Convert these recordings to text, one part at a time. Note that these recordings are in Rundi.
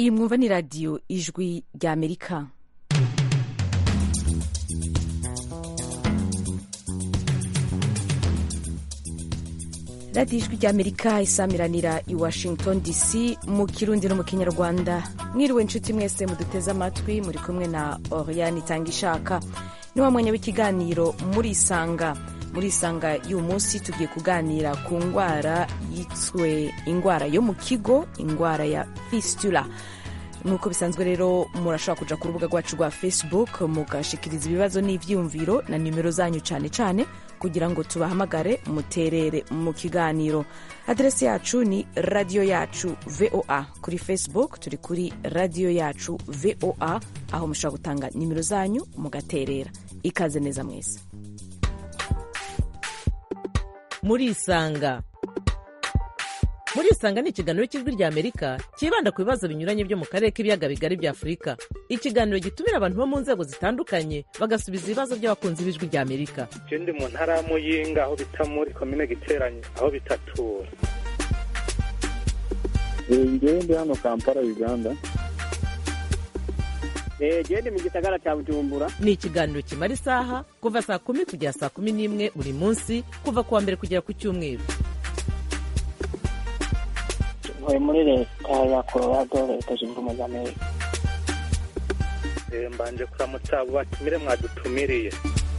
iyi mwumva ni radiyo ijwi rya amerika radiyo ijwi rya amerika isamiranira i washington dc mu kirundi no mu kinyarwanda mwiriwe inshuti mwese muduteze amatwi muri kumwe na oriane itanga ishaka ni wa mwanya w'ikiganiro murisanga murisanga y'uyu munsi tugiye kuganira ku ndwara yiswe indwara yo mu kigo indwara ya fistula nk'uko bisanzwe rero murashobora kuja ku rubuga rwacu rwa facebook mugashikiriza ibibazo n'ivyiyumviro na nimero zanyu cane cane kugira ngo tubahamagare muterere mu kiganiro aderesi yacu ni radiyo yacu voa kuri facebook turi kuri radiyo yacu voa aho mushobora gutanga nimero zanyu mugaterera ikaze neza mwese murisanga murisanga ni ikiganiro cy'ijwi rya amerika cyibanda ku bibazo binyuranye byo mu karere k'ibiyaga bigari bya afurika ikiganiro gitumira abantu bo mu nzego zitandukanye bagasubiza ibibazo by'abakunzi b'ijwi rya amerika je ndi mu ntara ya muyinga aho bita muri komine giteranye aho bitatura ngewe ndi hano kampala uganda gende mu gisagara cya bujumbura ni ikiganiro kimara isaha kuva saa kumi kugera saa kumi n'imwe buri munsi kuva ku wa mbere kugera ku cyumweru ntuye muri leta ya colorado leta zunze ubumwe za amerika Eh, mbanje kuramutsa abo batumire mwadutumiriye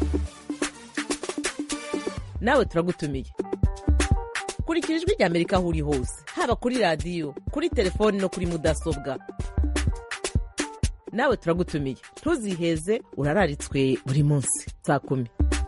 nawe turagutumiye kurikira ijwi rya amerika aho uri hose haba kuri radiyo kuri telefoni no kuri mudasobwa nawe turagutumiye ntuziheze urararitswe buri munsi saa kumi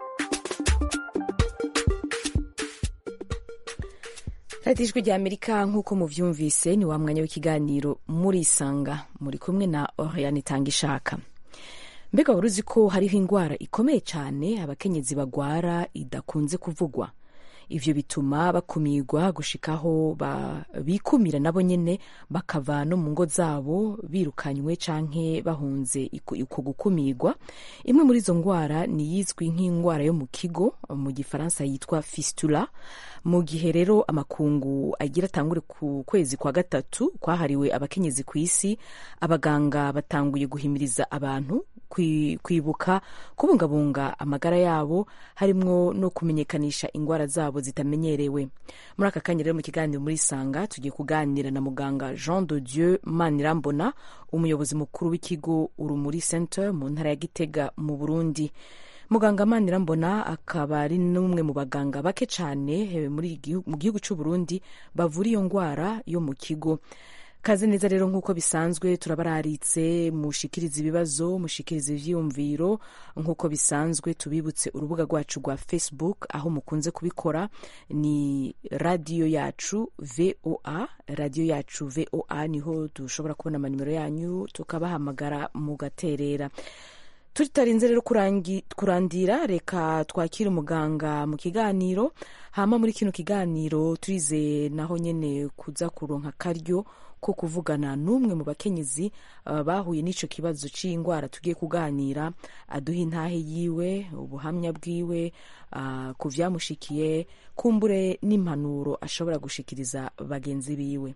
radiyo ijwi rya amerika nk'uko muvyumvise ni wa mwanya w'ikiganiro murisanga muri kumwe na oriane itanga ishaka mbega wari uzi ko hariho indwara ikomeye cyane abakenyezi bagwara idakunze kuvugwa ivyo bituma bakumirwa gushikaho ba- bikumira nabo nyene bakava no mu ngo zabo birukanywe canke bahunze iku- uko gukumirwa imwe muri izo ndwara ni yizwi nk'indwara yo mu kigo mu gifaransa yitwa fistula mu gihe rero amakungu agira atangure ku kwezi kwa gatatu kwahariwe abakenyezi ku isi abaganga batanguye guhimiriza abantu kwi- kwibuka kubungabunga amagara yabo harimwo no kumenyekanisha indwara zabo zitamenyerewe muri aka kanya rero mu kiganiro muri sanga tugiye kuganira na muganga jean de dieu manirambona umuyobozi mukuru w'ikigo urumuri center mu ntara ya gitega mu burundi muganga manirambona akaba ari n'umwe mu baganga bake cyane eh, muri igihu- mu gihugu cy'u burundi bavura iyo ndwara yo mu kigo kaze neza rero nk'uko bisanzwe turabararitse mushikiriza ibibazo mushikiriza ivyiyumviro nk'uko bisanzwe tubibutse urubuga rwacu rwa facebook aho mukunze kubikora ni radiyo yacu voa radiyo yacu voa niho dushobora kubona amanimero yanyu tukabahamagara mugaterera tutarinze rero kurangi- kurandira reka twakire umuganga mu kiganiro hama muri kino kiganiro turize naho nyene kuza kuronka akaryo ko kuvugana n'umwe mu bakenyezi uh, bahuye n'ico kibazo c'indwara tugiye kuganira aduha intahe yiwe ubuhamya bwiwe uh, ku vyamushikiye kumbure n'impanuro ashobora gushikiriza bagenzi biwe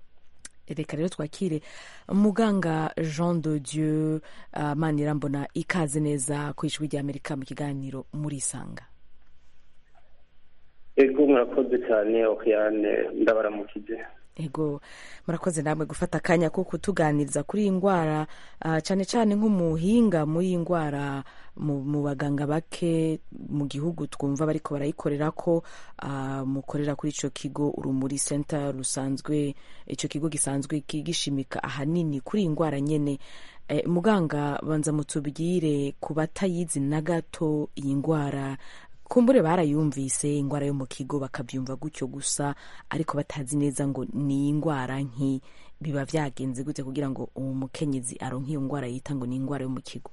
reka rero twakire muganga jean de dieu uh, manirambona ikaze neza ku ijwi rya amerika mu kiganiro murisanga ego murakoze cyane okiyane ndabaramukije ego murakoze namwe gufata akanya ko kutuganiriza kuri iyi ndwara uh, cyane cyane nk'umuhinga muri iyi ndwara mu, mu baganga bake mu gihugu twumva bariko barayikorera ko uh, mukorera kuri ico kigo urumuri center rusanzwe ico kigo gisanzwe ki- gishimika ahanini kuri iyi ndwara nyene eh, muganga banza mutubwire ku batayizi na gato iyi ndwara kumbure barayumvise indwara yo mu kigo bakabyumva gutyo gusa ariko batazi neza ngo ni indwara nki biba byagenze gute kugira ngo uwo mukenyezi aronke iyo ndwara yita ngo ni indwara yo mu kigo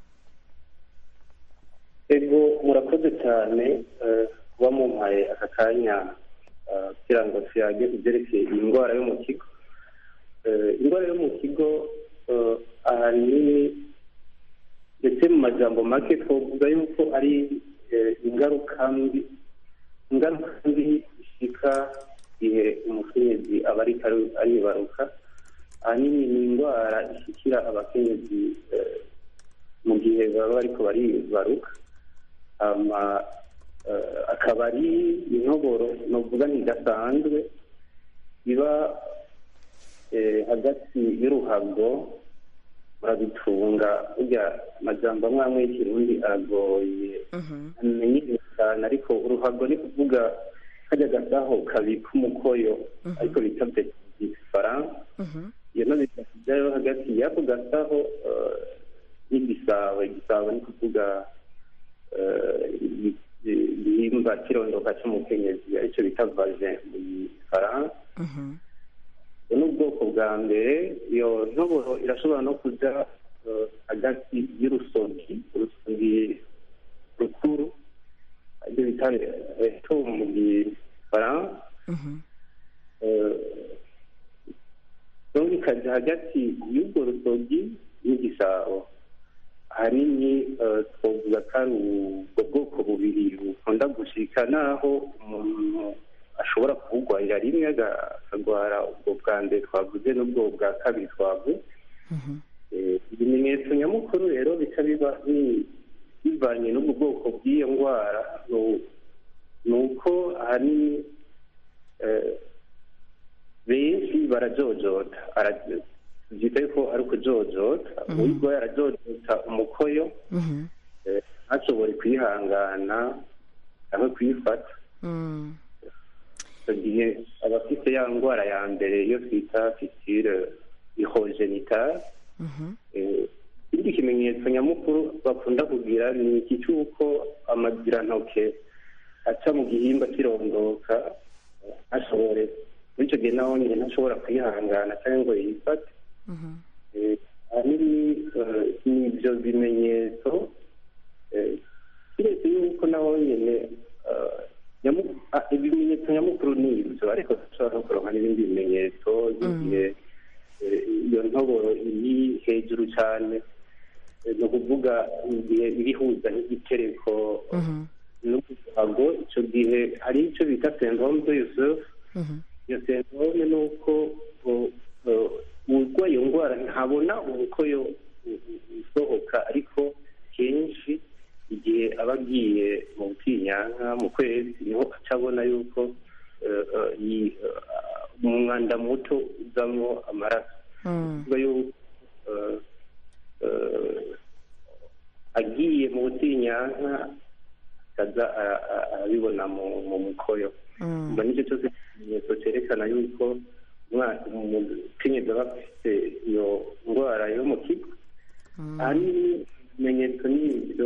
ego murakoze cyane eh, kuba mumpaye aka kanya eh, kugira ngo tuyage ibyerekeye iyi ndwara yo mu kigo Eh, indwara yo mu kigo eh, ahanini ndetse mu majambo make twavuga yuko ari eh, ingaruka mbi ingaruka mbi zishika igihe umukenyezi aba ariko ari- aribaruka ahanini ni indwara ishyikira abakenyezi eh, mu gihe baba bariko baribaruka hama eh, akaba ari intoboro novuga ntidasanzwe iba eh, hagati y'uruhago murabitunga burya amajambo amwe amwe y'ikirundi aragoye amenye cyane ariko uruhago ni kuvuga kajya gasaho kabika umukoyo ariko bita igifaransa iyo no bikajyayo hagati y'ako gasaho eh, n'igisabo igisabo ni kuvuga eh, igi- igihimba kirondoka cy'umukenyezi aricyo bita vagin mu gifaransa ubwo ni ubwoko bwa mbere iyo ntoboro irashobora no kujya eh, hagati y'urusogi urusogi rukuru ibyo bita reto mu gifaransa donc ikajya hagati y'ubwo rusogi n'igisabo ahanini eh, twavuga ko ari ubwo bwoko bubiri bukunda gushika naho umuntu ashobora kubugwarira rimwe aga- akagwara ubwo bwa mbere twavuze n'ubwo bwa kabiri twavuze Eh, ibimenyetso nyamukuru rero bica biba bi- bivanye n'ubwo bwoko bw'iyo ndwara nu- ni uko ahanini eh, benshi barajojota Ara- tubyita yuko ari ukujojota uyirwaye arajojota umukoyo eh, ntashobore kwihangana cyangwa kuyifata icyo gihe aba afite ya ndwara ya mbere iyo twita fistile ihogenitale ikindi kimenyetso nyamukuru bakunda kugira ni iki cy'uko amazirantoke aca mu gihimba kirondoka eh, ntashobore muri icyo gihe naho nyine ntashobora kwihangana cyangwa ngo yifate Eh, ahanini eh, ni ibyo bimenyetso eh, kiretse yuko naho nyine eh, nyamu- ah, ibimenyetso nyamukuru ni ibyo ariko dushobora no kuronka n'ibindi bimenyetso nk'igihe eh, iyo ntoboro iri hejuru cyane eh, ni ukuvuga igihe irihuza n'igitereko n'uruhago icyo gihe hari icyo bita syndrome de Yusuf iyo syndrome ni uko o- o- urwaye iyo ndwara ntabona umukoyo u- u- usohoka ariko kenshi igihe aba agiye mu butinyanka mu kwezi niho aca abona yuko eh, eh, yi- eh, umwanda muto uzamo amaraso kuvuga yuko eh, eh, agiye mu butinyanka akaza ara- ara- arabibona mu mu mukoyo mba nicyo cyose ikimenyetso cyerekana yuko umwana umukenyezi aba afite iyo ndwara yo mu kigo ahanini ibimenyetso ni ibyo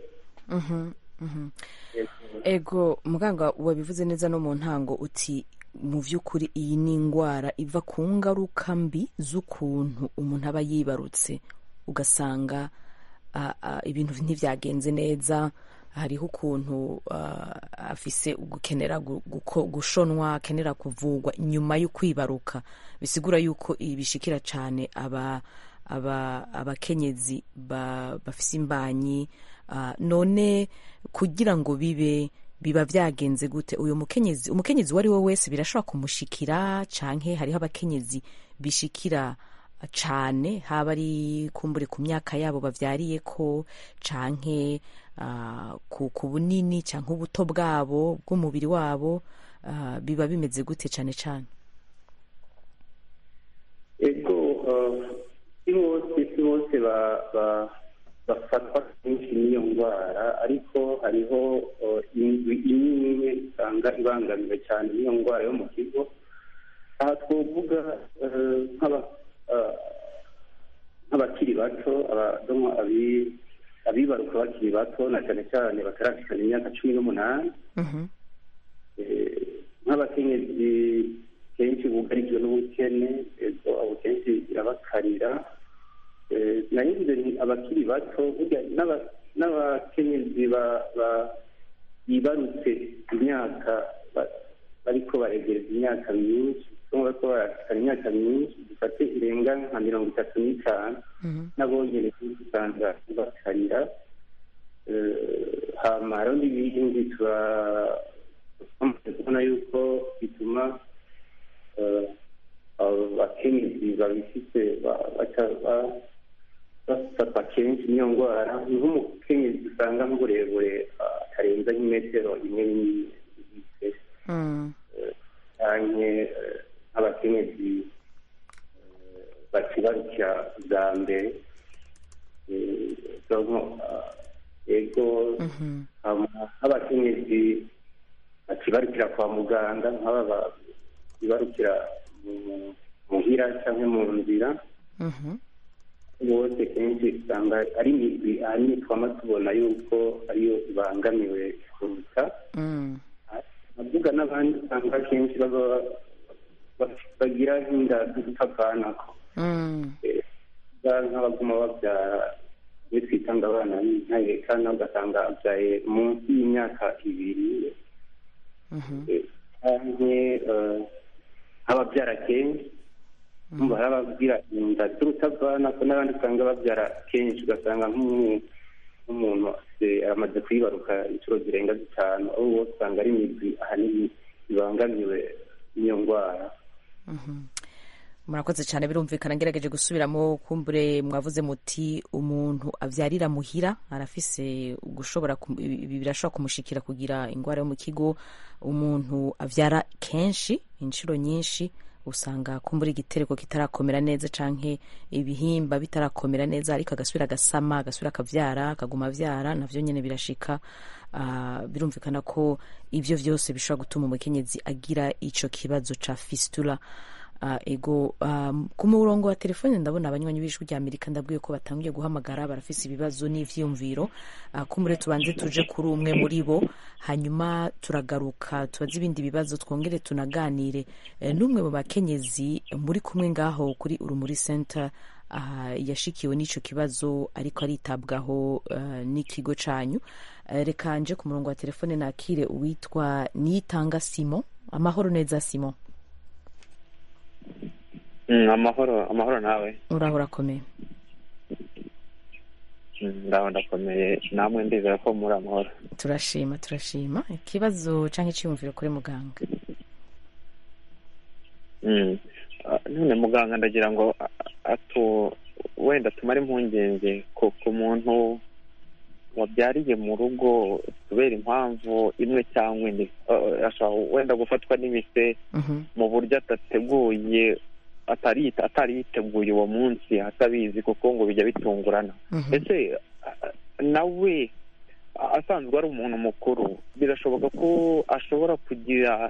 ego muganga wabivuze neza no mu ntango uti mu by'ukuri iyi ni indwara iva ku ngaruka mbi z'ukuntu umuntu aba yibarutse ugasanga ah, ah, ibintu ntibyagenze neza hariho ukuntu ah, afise gukenera gu- guko- gushonwa akenera kuvugwa nyuma yo kwibaruka bisigura yuko ibi bishikira cyane aba aba abakenyezi ba, bafise imbanyi ah, none kugira ngo bibe biba byagenze gute uyu mukenyezi umukenyezi uwo ari we wese birashobora kumushikira canke hariho abakenyezi bishikira cane haba ari kumbure ku myaka yabo bavyariye ko canke ah, ku, ku bunini canke ubuto bwabo bw'umubiri wabo ah, biba bimeze gute cane cane ego eh, si bose si bose ba- ba- bafatwa kenshi n'iyo ndwara ariko hariho eh, indwi imwe usanga ibangamiwe cyane n'iyo ndwara yo mu kigo aha twavuga eh, nk'aba- eh, nk'abakiri bato abadomo abi- abibaruka bakiri bato na cyane cyane batarashikana imyaka cumi n'umunani Eh, nk'abakenyezi kenshi bugarijwe n'ubukene ego abo kenshi birabakarira Eh, nayo nze ni abakiri bato burya n'aba- n'abakenyezi ba- ba- bibarutse imyaka ba- bariko baregereza imyaka myinshi cyangwa bariko barashikana imyaka myinshi dufate irenga nka mirongo itatu n'itanu n'abongere usanga bakarira Eh, hama hariho n'ibindi tuba twamaze kubona yuko bituma eh, abo bakenyezi babifite kenshi niyo ndwara ni nk'umukenyezi usanga nk'uburebure ah, atarenza nk'imetero imwe n'igice Mm. canke eh, nk'abakenyezi eh, bakibarukira bwa mbere Eh, donc, ah, ego Mhm. hama nk'abakenyezi bakibarukira kwa muganga nk'aba bibarukira mu- muhira cyangwa mu nzira Mhm. bose kenshi usanga ari imigwi ahanini twama tubona yuko ariyo ibangamiwe kuruta Mm. navuga n'abandi usanga kenshi baba ba- bagira nk'inda z'udutavanako Mm. nk'abaguma babyara iyo twita ngo abana b'intahekana ugasanga abyaye munsi y'imyaka ibiri Mhm. canke eh, nk'ababyara kenshi umva hari ababwira inda z'urutavana ko n'abandi usanga babyara kenshi ugasanga nk'umu- nk'umuntu afite- amaze kwibaruka inshuro zirenga zitanu aho bose usanga ari imigwi ahanini ibangamiwe n'iyo ndwara Mhm. murakoze cyane birumvikana ngerageje gusubiramo kumbure mwavuze muti umuntu abyarira muhira arafise gushobora kum- ibi birashobora kumushikira kugira indwara yo mu kigo umuntu abyara kenshi inshuro nyinshi usanga kumbura igitereko kitarakomera neza canke ibihimba bitarakomera neza ariko agasubira agasama agasubira akavyara akaguma avyara navyo nyene birashika Ah, birumvikana ko ivyo vyose bishobora gutuma umukenyezi agira ico kibazo ca fistula Ah, ego um, ku murongo wa telefone ndabona abanywanyi b'ijwi rya amerika ndabwiye ko batangiye guhamagara barafise ibibazo n'ivyiyumviro uh, kumure tubanze tuje kuri umwe muri bo hanyuma turagaruka tubaze ibindi bibazo twongere tunaganire eh, n'umwe mu bakenyezi muri kumwe ngaho kuri urumuri center uh, yashikiwe n'ico kibazo ariko aritabwaho uh, n'ikigo canyu uh, reka nje ku murongo wa telefone nakire uwitwa niyitanga simo amahoro neza simo Mm, amahoro amahoro nawe uraho urakomeye Mm, ndaho ndakomeye namwe ndizera ko muri amahoro turashima turashima ikibazo cyangwa icyiyumviro kuri muganga Mm. Ah, none muganga ndagira ngo a- atu wenda tumare impungenge ku ku muntu wabyariye mu rugo kubera impamvu imwe cyangwa indi Ah, ashobora wenda gufatwa n'imise Mhm, mu buryo adateguye atari atari yiteguye uwo munsi atabizi kuko ngo bijya bitungurana mhm, ese a- a- nawe a- asanzwe ari umuntu mukuru birashoboka ko ashobora kugira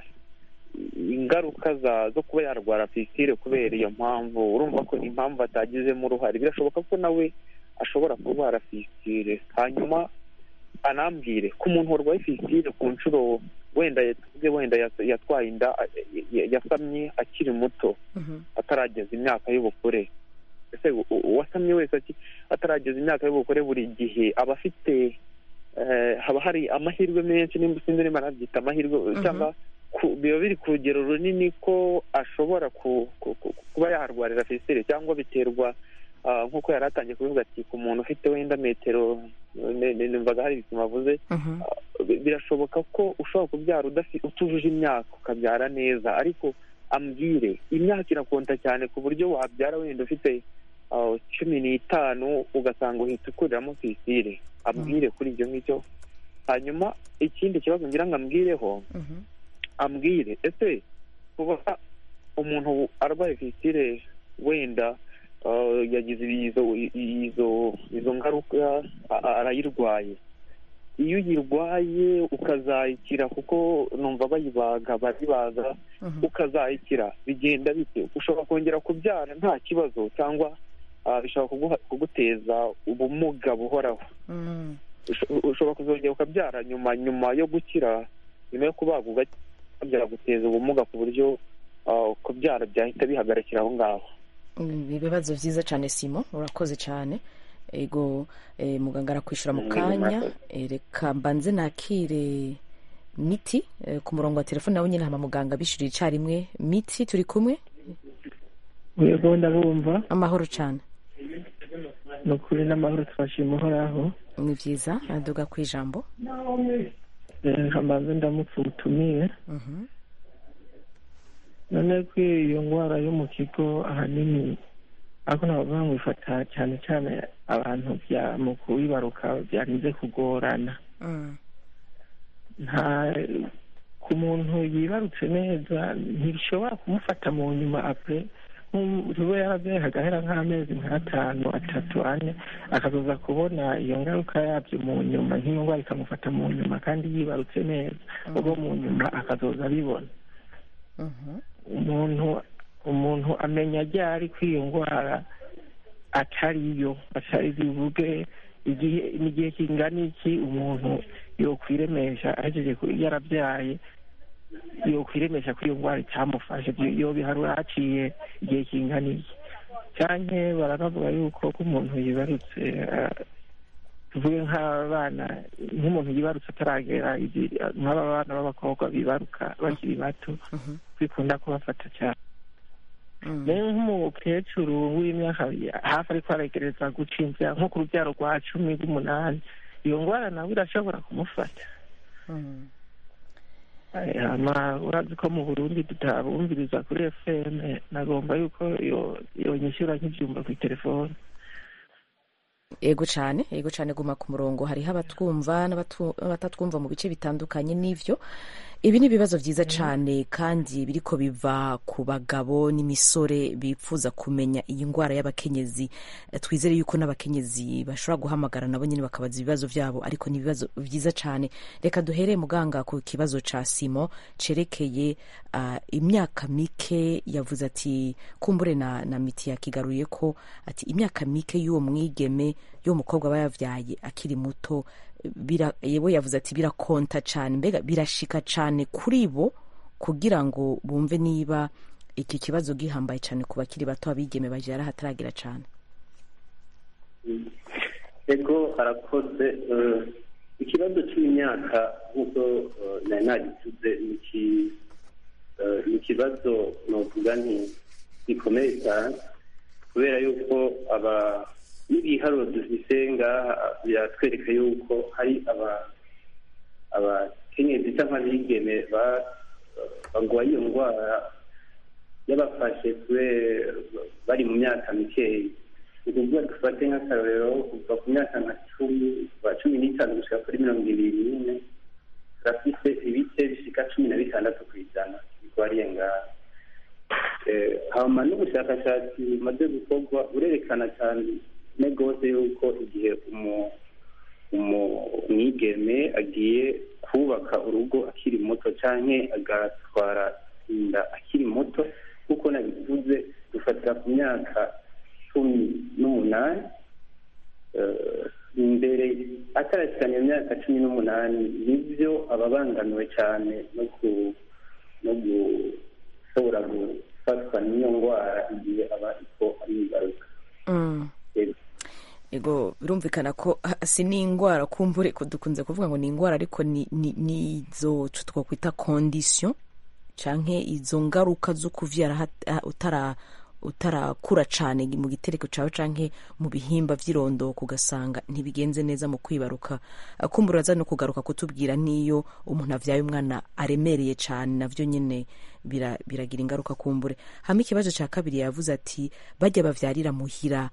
ingaruka za zo kuba yarwara fisitire kubera iyo mpamvu urumva ko impamvu atagizemo uruhare birashoboka ko nawe ashobora kurwara fisitire hanyuma anambwire ku muntu warwaye fisitire ku nshuro wenda tuvuge wenda yas- yatwaye inda a- ya- yasamye akiri muto mhm, atarageza imyaka y'ubukure ese u- u- uwasamye wese aki- atarageza imyaka y'ubukure buri gihe aba afite eh, haba hari amahirwe menshi nimba sinzi niba nabyita amahirwe Mhm. cyangwa ku- biba biri ku rugero runini ko ashobora ku- ku- ku- kuba yarwarira fisitire cyangwa biterwa ah, nk'uko yari atangiye kubivuga ati ku muntu ufite wenda metero ne- ne- numvaga hari ibipimo avuze mhm, bi- birashoboka ko ushobora kubyara udafi- utujuje imyaka ukabyara neza ariko ambwire imyaka irakonta cyane ku buryo wabyara wenda ufite ah, cumi n'itanu ugasanga uhita ukuriramo fisire ambwire kuri ibyo ngibyo hanyuma ikindi kibazo ngira ngo ambwireho mhm, ambwire ese kuba umuntu arwaye fisire wenda ah, yagize izo izo izo ngaruka a- a- arayirwaye iyo uyirwaye ukazayikira kuko numva bayibaga baribaga mhm, ukazayikira bigenda bite ushobora kongera kubyara nta kibazo cyangwa ah, bishobora kuguha- kuguteza ubumuga buhoraho mhm. Usho- ushobora kuzongera ukabyara nyuma nyuma yo gukira nyuma yo kubaga ukabyara guteza ubumuga ku buryo ah, kubyara byahita bihagarikira aho ngaho Mm, ibibazo byiza cyane simo urakoze cyane ego eh, muganga arakwishura mu Mm, kanya murakoze. Eh, reka mbanze nakire miti eh, ku murongo wa telefone nawe nyine hama muganga bishuriye icyarimwe miti turi kumwe yego ndabumva amahoro cyane ni ukuri n'amahoro twashima uhoraho ni byiza aduga ku ijambo Eh, nkabanza ndamutse ubutumire Mhm, none ko iyo ndwara yo mu kigo ahanini ariko nabavuga ngo bifata cyane cyane abantu bya mu kubibaruka byarinze kugorana nta ku muntu yibarutse neza ntibishobora kumufata mu nyuma apure nk'ubu yarabyaye hagahera nk'amezi nk'atanu atatu ane akazoza kubona iyo ngaruka yabyo mu nyuma nk'iyo ndwara ikamufata mu nyuma kandi yibarutse neza ubwo mu nyuma akazoza abibona umuntu umuntu amenya ryari ko iyo ndwara atariyo atari bivuge igihe n'igihe kingana iki umuntu yokwiremesha ahejeje yarabyaye yokwiremesha ko iyo ndwara itamufashe yobiharura haciye igihe kingana iki cyane baranavuga yuko ko umuntu yibarutse tuvuge nk'abana nk'umuntu yibarutse ataragera nk'aba bana b'abakobwa bibaruka bakiri bato bikunda kubafata cyane rero nk'umukecuru w'imyaka hafi ariko aregereza guca inzira nko ku rubyaro rwa cumi rw'umunani iyo ndwara nawe irashobora kumufata urazi ko mu burundi tutabumviriza kuri fm nagomba yuko yonyishyura nk'ibyumba ku telefone ego cyane ego cyane guma ku murongo hariho abatwumva n'abatatwumva mu bice bitandukanye n'ibyo ibi ni ibibazo byiza cyane kandi biriko biva ku bagabo n'imisore bifuza kumenya iyi ndwara y'abakenyezi twizere yuko n'abakenyezi bashobora guhamagara nabo nyine bakabaza ibibazo byabo ariko ni ibibazo byiza cyane reka duhere muganga ku kibazo ca simo cerekeye uh, imyaka mike yavuze ati kumbure na, na miti yakigaruye ko ati imyaka mike y'uwo mwigeme y'uwo mukobwa aba yavyaye akiri muto yewe yavuze ati birakonta cyane mbega birashika cyane kuri bo kugira ngo bumve niba iki kibazo gihambaye cyane ku bakiri bato abigeme babyara hataragira cyane ego arakoze ikibazo cy'imyaka nk'uko nari nagituze ni ikibazo novuga nti gikomeye cyane kubera yuko aba n'ibiharuro dufise ngaha biratwereka yuko hari abakenyezi cyangwa abigeme barwaye iyo ndwara yabafashe bari mu myaka mikeya ni ukuvuga dufate nk'akarorero kuva ku myaka nka cumi kuva cumi n'itanu gushyira kuri mirongo ibiri n'ine turafise ibice bishika cumi na bitandatu ku ijana birwariye ngaha hama n'ubushakashatsi bumaze gukorwa burerekana cyane negose yuko igihe umwigeme agiye kubaka urugo akiri muto cyangwa agatwara inda akiri muto kuko nabivuze dufatira ku myaka cumi n'umunani imbere atarashyikanya imyaka cumi n'umunani nibyo ababangamiwe cyane no gushobora gufatwa n'iyo ndwara igihe aba ariko ari ingaruka ego birumvikana ko si n'indwara kumbure dukunze kuvuga ngo ni indwara ariko ni izo twakwita kondisiyo cyangwa izo ngaruka zo kuvyara utarakura cyane mu gitereko cyawe cyangwa mu bihimba by'irondoko ugasanga ntibigenze neza mu kwibaruka kumbura uraza no kugaruka kutubwira n'iyo umuntu abyaye umwana aremereye cyane nabyo nyine biragira ingaruka kumbure hama ikibazo cya kabiri yavuze ati bajya bavyarira muhira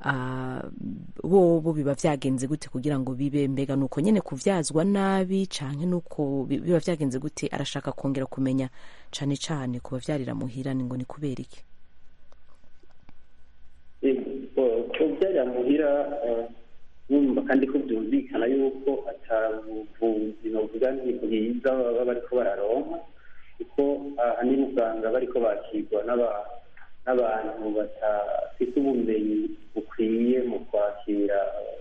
bo biba byagenze gute kugira ngo bibe mbega nuko nyine kuvyazwa nabi canke nuko biba byagenze gute arashaka kongera kumenya cane cane ku bavyarira muhira ni ngo ni kubera iki kubyarira muhira wumva kandi ko byumvikana yuko atabuvuzi novuga nti bwiza baba bariko bararonka kuko ahanini usanga bariko bakirwa n'abantu badafite ubumenyi bukwiye mu kwakira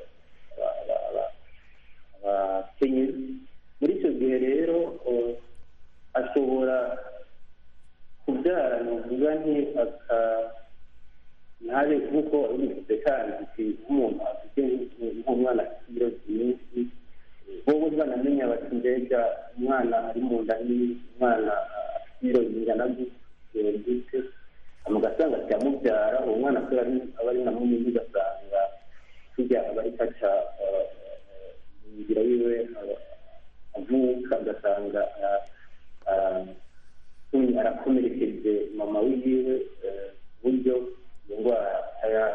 abakenyezi muri icyo gihe rero ashobora kubyara novuga nti aka ntabe nk'uko bivuze kandi nk'umuntu afite nk'umwana afite ibiro byinshi wowe banamenya bati mbega umwana ari mu nda umwana afite ibiro bingana gute ugasanga kiramubyara uwo mwana kubera aba ari na munini ugasanga tujya aba ari kaca inzira yiwe avuka ugasanga arakomerekeje mama wiwe buryo iyo ndwara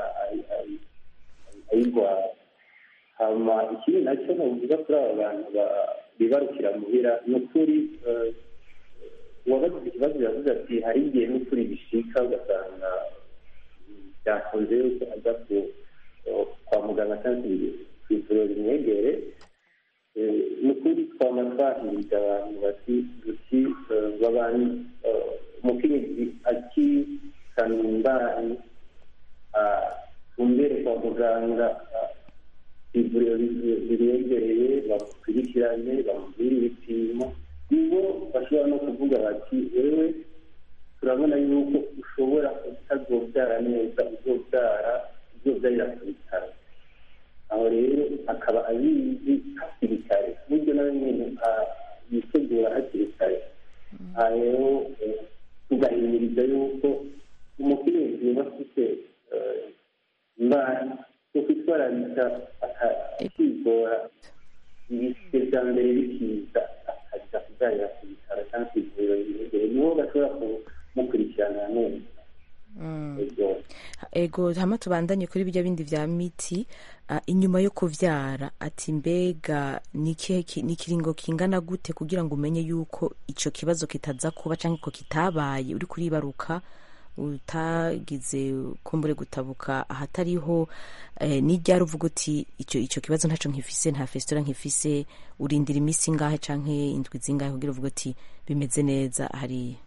ikindi nacyo navuga kuri aba bantu ba- bibarukira muhira ni ukuri eh, uwabagize ikibazo yavuze ati hari igihe n'ukuri bishika ugasanga byakunze yuko ajya ku- kwa muganga cyangwa se ku ivuriro rimwegere Eh, ni ukuri twama twahiriza abantu bati duti eh, babani eh, umukenyezi akikana imbanyi tumbere kwa muganga ah, ivuriro ri- ribegereye bakurikirane bamubwire ibipimo nibo bashobora no kuvuga bati wewe turabona yuko ushobora utazobyara neza uzobyara uzobyarira ku bitaro aho rero akaba abizi hakiri kare buryo nawe nyine ah, yitegura hakiri kare aha rero eh, tugahimiriza yuko umukenyezi yaba afite eh, imbanyi yo kwitwararika aka- akigora ibise bya mbere bikiza akajya kubyarira ku bitaro cyangwa ku ivuriro rimwegereye niho bashobora kumukurikirana neza Ego. ego hama tubandanye kuri bijya bindi vya miti ah, inyuma yo kuvyara ati mbega ni ikihe ki- ni ikiringo kingana gute kugira ngo umenye yuko ico kibazo kitaza kuba canke ko kitabaye uri kuribaruka utagize kumbure gutabuka ahatariho eh, n'iryari uvuga uti ico ico kibazo ntaco nkifise nta festora nkifise urindira iminsi ingahe canke indwi zingahe kugira uvuga uti bimeze neza hariya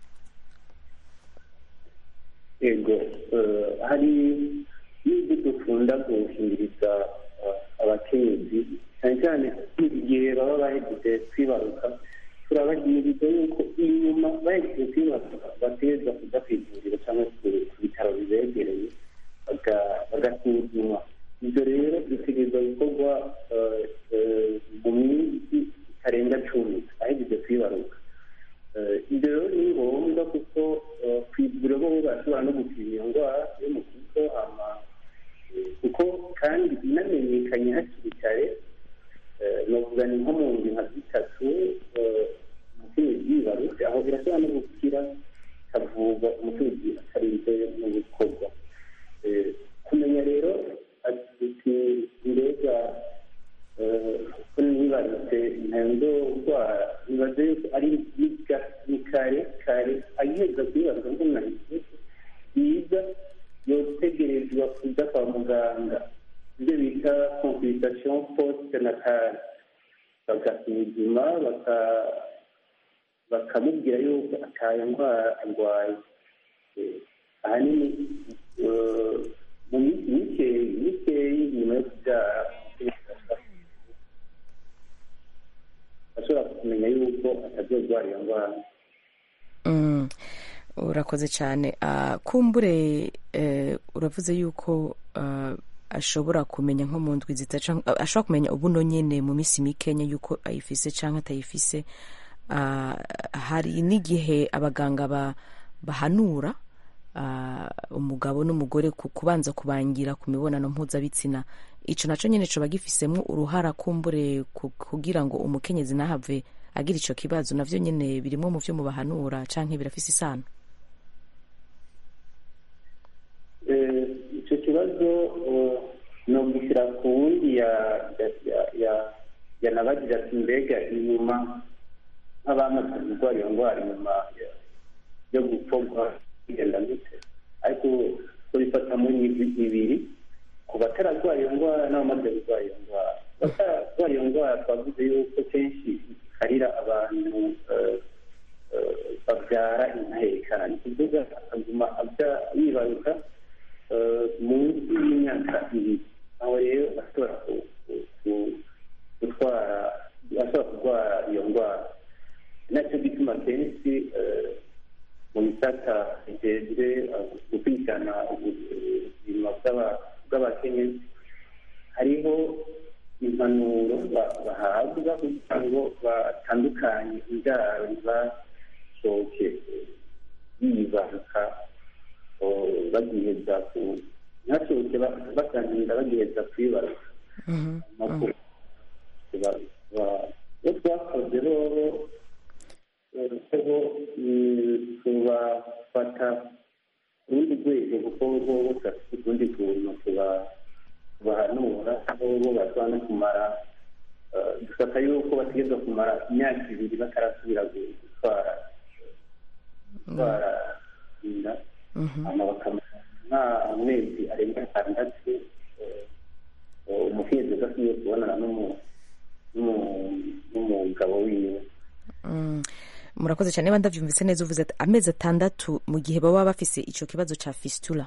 ego eh, hari n'ibyo dukunda gushingiriza eh, abakenyezi cyane cyane igihe baba bahejeje kwibaruka turabahimiriza yuko inyuma bahejeje kwibaruka bategereza kujya ku ivuriro cyangwa ku ku bitaro bibegereye baga- bagasuzumwa ibyo rero bitegereza gukorwa eh, eh, mu minsi itarenga cumi ahejeje kwibaruka Eh, ibyo rero ni ngombwa kuko eh, ku ivuriro bo bashobora no gupima iyo ndwara yo mu kigo hama eh, kuko kandi inamenyekanye hakiri kare eh, novuga ni nko mu ndwi nka zitatu eh, umukenyezi yibarutse aho birashobora no gukira ikavurwa umukenyezi atarinze no gukorwa Eh, kumenya rero ati mbega ko nibarutse ntendo ndwara nibaze yuko ari niga ni kare kare agiheza kwibaruka ngo nahise yiga yotegerezwa kujya kwa muganga ibyo bita consultation post natale bagasuzuma baka- bakamubwira yuko atayo ndwara arwaye Eh, ahanini eh, mu minsi mikeyi mikeyi nyuma yo kubyara ashobora kumenya yuko atazorwara iyo ndwara Mm, urakoze cyane Ah, kumbure eh, uravuze yuko ah, ashobora kumenya nko mu ndwi zita canke- ah, ashobora kumenya ubuno nyene mu minsi mikenya yuko ayifise canke atayifise Ah, hari n'igihe abaganga ba, bahanura ah, umugabo n'umugore ku- kubanza kubangira ku mibonano mpuzabitsina ico naco nyene coba gifisemwo uruhara kumbure ku- kugira ngo umukenyezi ntahave agira ico kibazo navyo nyene birimwo mu vyo mubahanura canke birafise isano Eh, icyo kibazo eh, nogishyira ku wundi ya- ya- ya- ya- yanabagira ati mbega inyuma nk'abamaze kurwara iyo ndwara inyuma ya- yo gukorwa bigenda gute ariko tubifata muri ibi- ibiri ku batararwara iyo ndwara n'abamaze kurwara iyo ndwara abatararwara iyo ndwara twavuze yuko kenshi ikarira abantu eh, eh, babyara intahekana ni kuvuga akaguma abya- yibaruka eh, munsi y'imyaka ibiri aho rero ashobora ku- ku- ku- gutwara ashobora kurwara iyo ndwara nacyo gituma kenshi eh, mu bisata bijejwe eh, gukurikirana ubuzima bw'aba- bw'abakenyezi hariho impanuro ba- bahabwa kugira ngo batandukanye indaro ntibashoke bibaruka o, bagiheza ku ntashoke ba- basangira bagiheza kwibaruka amakuru Ba- ba- iyo twakoze rero ko tubafata urundi rwego kuko bo bose bafite utundi tuntu tuba tubahanura aho bo bashobora no kumara eh, dufata yuko bategerezwa kumara imyaka ibiri batarasubira gu- gutwara gutwara inda hama bakamara nk'amezi arenga atandatu eh, eh, umukenyezi adasubiye kubonana n'umu- n'umu- n'umugabo wiwe Mm. murakoze cyane niba ndabyumvise neza uvuze ati amezi atandatu mu gihe baba bafise icyo kibazo cya fistula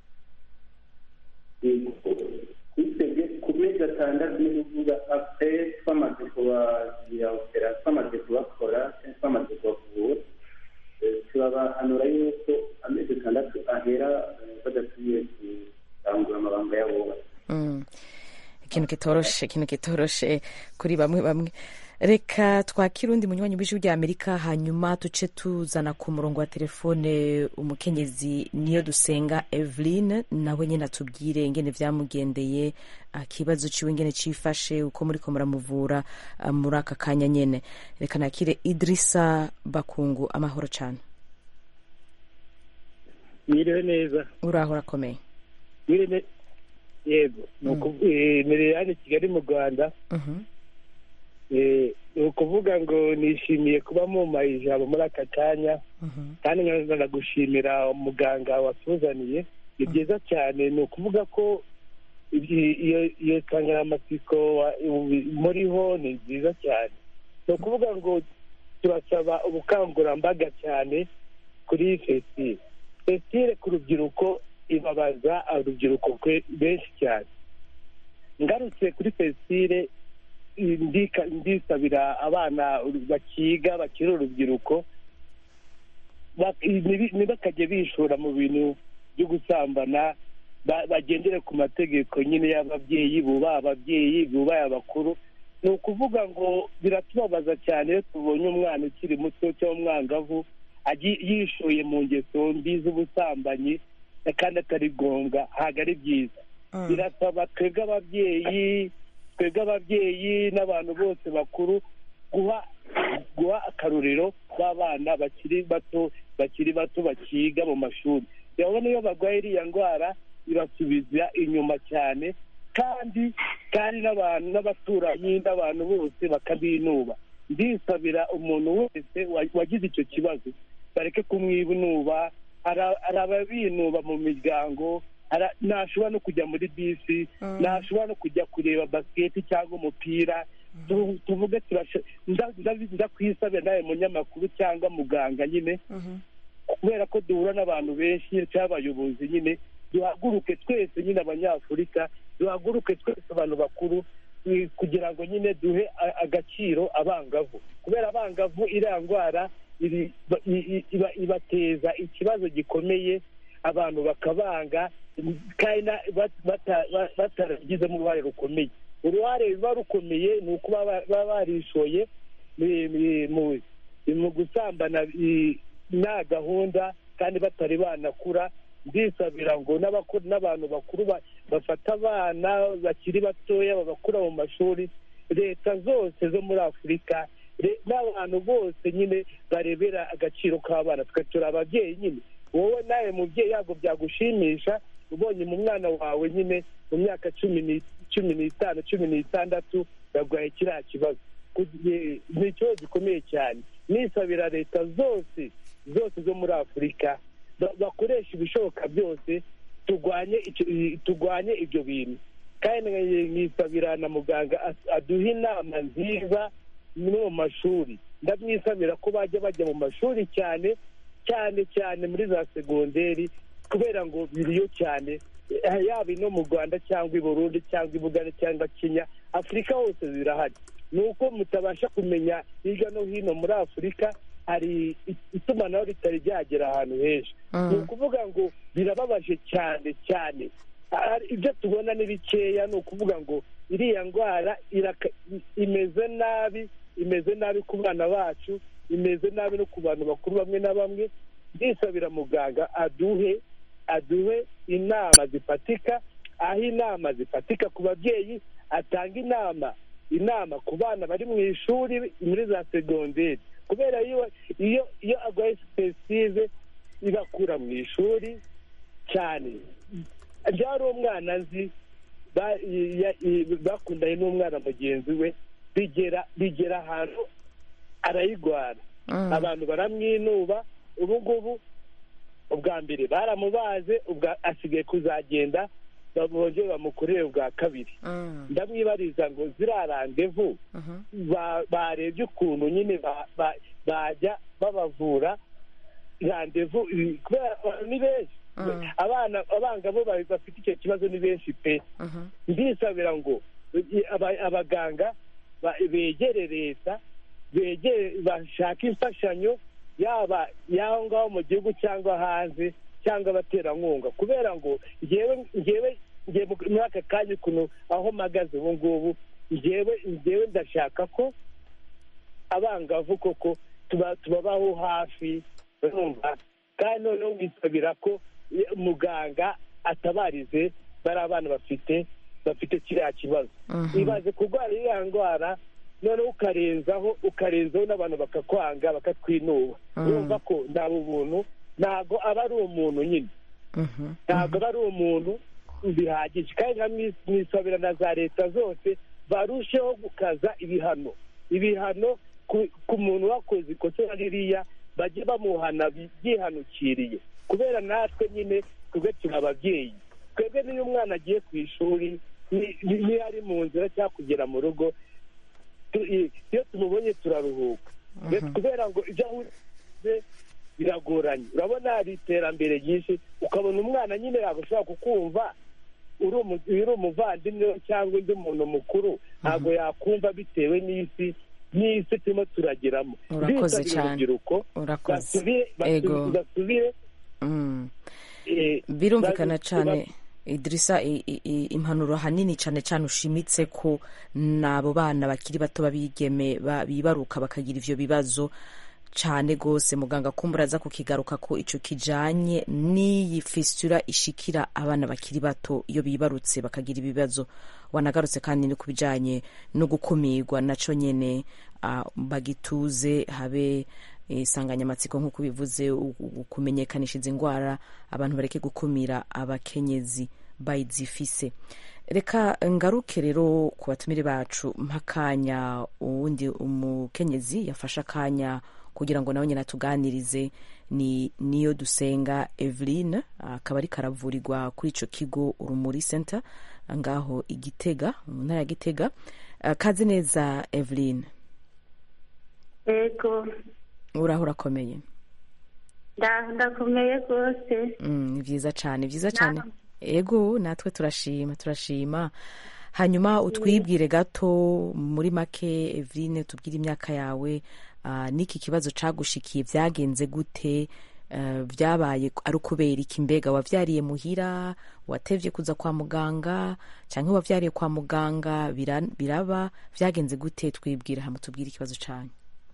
twitebye ku mezi atandatu ni kuvuga ape twamaze kubagira opera twamaze kubakora cyangwa twamaze kubavura eh, turabahanura yuko amezi atandatu ahera eh, badasubiye kurangura amabanga yabo Mm. ikintu kitoroshe ikintu kitoroshe kuri bamwe bamwe reka twakire undi munywanyi w'ijwi rya amerika hanyuma tuce tuzana ku murongo wa telefone umukenyezi niyo dusenga eveline nawe nyine atubwire ingene vyamugendeye akibazo ciwe ingene cifashe uko muriko muramuvura ah, muri aka kanya nyene reka nakire idrisa bakungu amahoro cane mwiriwe neza uraho urakomeye mwiriwe ne- yego ni ukuvu- eh, mbere hano i kigali mu rwanda Mhm. eh, ni ukuvuga ngo nishimiye kuba mumpaye ijambo muri aka kanya Mhm. kandi nkanagushimira umuganga watuzaniye ni byiza cyane ni ukuvuga ko ibyi- iyo iyo nsanganyamatsiko wa- muriho ni nziza cyane ni ukuvuga ngo turasaba ubukangurambaga cyane kuri fesitire fesitire ku rubyiruko ibabaza urubyiruko kwe- benshi cyane ngarutse kuri fesitire ndika- ndisabira abana bakiga bakiri urubyiruko bak- ntibi- ntibakajye bishora mu bintu byo gusambana ba- bagendere ku mategeko nyine y'ababyeyi bubaha ababyeyi bubaye abakuru ni ukuvuga ngo biratubabaza cyane iyo tubonye umwana ukiri muto cyangwa umwangavu agi- yishoye mu ngeso mbi z'ubusambanyi kandi atari ngombwa ntabwo ari byiza birasaba twebwe ababyeyi twebwe ababyeyi n'abantu bose bakuru guha guha akarorero b'abana bakiri bato bakiri bato bakiga mu mashuri urabona iyo barwaye iriya ndwara ibasubiza inyuma cyane kandi kandi n'abantu n'abaturanyi n'abantu bose bakabinuba ndisabira umuntu wese wa- wagize icyo kibazo bareke kumwinuba hari- hari ababinuba mu miryango hari- ntashobora no kujya muri bisi ntashobora no kujya kureba basiketi cyangwa umupira Tu- tuvuge turasho- nda- nda- ndakwisabira nawe munyamakuru cyangwa muganga nyine kubera ko duhura n'abantu benshi cyangwa abayobozi nyine duhaguruke twese nyine abanyafurika duhaguruke twese abantu bakuru eh, kugira ngo nyine duhe a- agaciro abangavu kubera abangavu iriya ndwara iri- ba- i- i- iba- ibateza ikibazo gikomeye abantu bakabanga kandi na- bat- bata- ba- batarabigizemo uruhare rukomeye uruhare ruba rukomeye ni uko baba baba barishoye mu- mu- mu- mu gusambana i- nta gahunda kandi batari banakura ndisabira ngo n'abakuru n'abantu bakuru ba- bafata abana bakiri batoya babakura mu mashuri leta zose zo muri afurika re- n'abantu bose nyine barebera agaciro k'abana twe turi ababyeyi nyine wowe nawe mubyeyi ntabwo byagushimisha ubonye mu mwana wawe nyine mu myaka cumi ni- cumi n'itanu cumi n'itandatu yarwaye kiriya kibazo Kugi- ni ikibazo gikomeye cyane nisabira leta zose zose zo muri afurika ba- bakoresha ibishoboka byose turwanye icyo- i- turwanye ibyo bintu kandi nkisabira na muganga as- aduha inama nziza no mu mashuri ndamwisabira ko bajya bajya mu mashuri cyane cyane cyane muri za segonderi kubera ngo biriyo cyane eh, yaba ino mu rwanda cyangwa i burundi cyangwa i bugande cyangwa kenya afurika hose zirahari ni uko mutabasha kumenya hirya no hino muri afurika hari i- itumanaho ritari ryagera ahantu henshi ni ukuvuga ngo birababaje cyane cyane Ah, ibyo tubona ni bikeya ni ukuvuga ngo iriya ndwara iraka- i- imeze nabi imeze nabi ku bana bacu imeze nabi no ku bantu bakuru bamwe na bamwe ndisabira muganga aduhe aduhe inama zifatika aho inama zifatika ku babyeyi atanga inama inama ku bana bari mu ishuri muri za segonderi kubera iyo iyo iyo arwaye sipesitive ibakura mu ishuri cyane byari umwana nzi ba- ya- i- bakundanye n'umwana mugenzi we bigera bigera ahantu arayirwara Mm. abantu baramwinuba ubu ngubu ubwa mbere baramubaze ubwa asigaye kuzagenda bongere bamukorere ubwa kabiri Mm. ndamwibariza ngo ziriya randevu Mhm. ba- barebye ukuntu nyine ba- ba- bajya babavura randevu i- kubera abantu ni benshi Mm. abana abangavu ba- bafite icyo kibazo ni benshi pe Mhm. ndisabira ngo i- aba- abaganga ba- begere leta begere bashaka imfashanyo yaba y'aho ngaho mu gihugu cyangwa hanze cyangwa abaterankunga kubera ngo ngewe ngewe ngewe muri aka kanya ukuntu aho mpagaze ubu ngubu ngewe ngewe ndashaka ko abangavu koko tuba tubabaho hafi urumva kandi noneho bisabira ko eh, muganga atabarize bari abana bafite bafite kiriya kibazo Mhm. ibaze kurwara iriya ndwara noneho ukarenzaho ukarenzaho n'abantu bakakwanga bakatwinuba Mm. urumva ko nta ubuntu ntabwo aba ari umuntu nyine Mhm. ntabwo aba ari umuntu bihagije kandi nka mwisabira na za leta zose barusheho gukaza ibihano ibihano ku- ku muntu wakoze ikosa ririya bajye bamuhana byihanukiriye kubera natwe nyine twebwe turi ababyeyi twebwe n'iyo umwana agiye ku ishuri ni- ni- niyo ari mu nzira cyangwa kugera mu rugo tu- i- iyo tumubonye turaruhuka Mbese kubera ngo ibyo ahuze biragoranye urabona hari iterambere ryinshi ukabona umwana nyine ntabwo ushobora kukumva uri umu- uri umuvandimwe we cyangwa undi muntu mukuru ntabwo yakumva bitewe n'isi n'isi turimo turageramo Urakoze Ndisabira cyane. urubyiruko Urakoze. basubire Ego. basu- basubire Mm. eh, birumvikana bazi- cyane idirisa i- i- i- impanuro ahanini cyane cyane ushimitse ko n'abo bana bakiri bato babigeme ba- bibaruka bakagira ivyo bibazo cyane rwose muganga kumbura aza kukigaruka ko ico kijanye n'iyi fistura ishikira abana bakiri bato iyo bibarutse bakagira ibibazo wanagarutse kandi no ku bijanye no gukumirwa naco nyene ah, bagituze habe insanganyamatsiko nk'uko bivuze u- u- kumenyekanisha izi ndwara abantu bareke gukumira abakenyezi bayizifise reka ngaruke rero ku batumire bacu mpakanya uwundi umukenyezi yafashe akanya kugira ngo nawe nyine atuganirize ni niyo dusenga eveline akaba ari karavurirwa kuri ico kigo urumuri center ngaho igitega mu ntara ya gitega Ah, kaze neza eveline yego uraho urakomeye nda- ndakomeye rwose Mm, ni byiza cyane byiza cyane ego natwe turashima turashima hanyuma utwibwire gato muri make eveline tubwire imyaka yawe ah, n'iki kibazo cagushikiye byagenze gute eh, byabaye ari ukubera iki mbega wavyariye muhira watevye kuza kwa muganga canke wavyariye kwa muganga bira- biraba vyagenze gute twibwire hama tubwire ikibazo canyu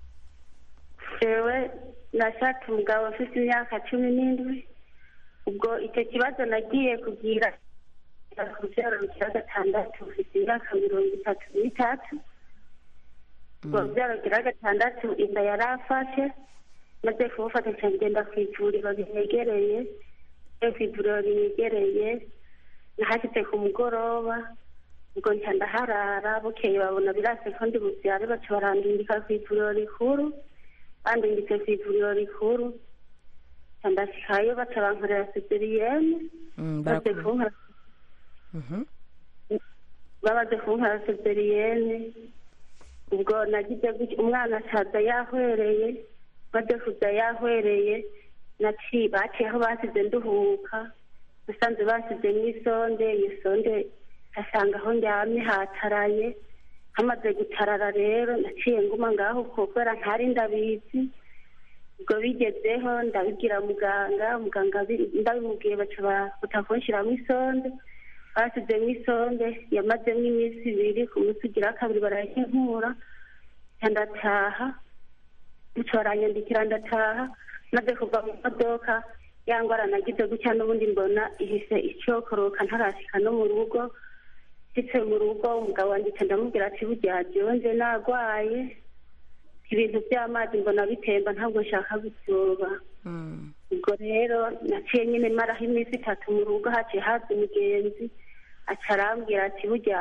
jewe nashatse umugabo ufite imyaka cumi n'indwi ubwo icyo kibazo nagiye kugira ku byaro bya gatandatu ufite imyaka mirongo itatu n'itatu ubwo byaro bya gatandatu inda yari afashe maze kumufata cyane ngenda ku ivuriro rinyegereye ku ivuriro rinyegereye nahashyize ku mugoroba ubwo nca ndaharara bukeye babona birase ko ndi bubyare baca barandindika ku ivuriro rikuru bandinditse ku ivuriro rikuru nca ndashikayo baca bankorera sezeriyene Mm, maze baraku- kunkora Mhm. bamaze kunkora sezeriyene ubwo nagize gutya umwana asaza yahwereye maze kuza yahwereye naciye baciye aho basize nduhuka nasanze basizemo isonde iyo sonde asanga aho ndyamye hataraye hamaze gutarara rero naciye nguma ngaho kuko kubera ntari ndabizi ubwo bigezeho ndabibwira muganga muganga abi- ndabimubwiye baca bakuta kunshyiramo isonde basizemo isonde yamazemo iminsi ibiri ku munsi ugira kabiri barayinkura nca ndataha bityo baranyandikira ndataha maze kuva mu modoka ya ndwara nagize gutya n'ubundi mbona ihise icokoroka ntarashika no mu rugo nshyitse mu rugo umugabo wanjye nca ndamubwira ati burya byonje narwaye ibintu by'amazi mbona bitemba ntabwo nshaka gusyoba Mm. ubwo rero naciye nyine maraho iminsi itatu mu rugo haciye haza umugenzi aca arambwira ati burya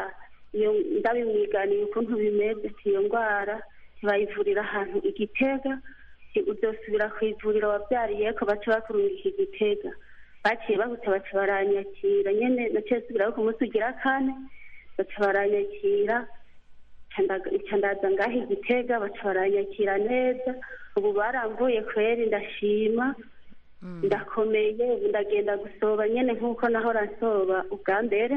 iyo ndabimwiganiye ukuntu bimeze ati iyo ndwara ntibayivurira ahantu igitega udosubira ku ivuriro wabyariye ko baca bakurungika igitega baciye bahuta baca baranyakira nyene naciye subiraho ku munsi ugira kane baca baranyakira nca ndaza ngaho igitega baca baranyakira neza ubu barambuye kweri ndashima ndakomeye ubu ndagenda gusoba nyene nk'uko nahora nsoba ubwa mbere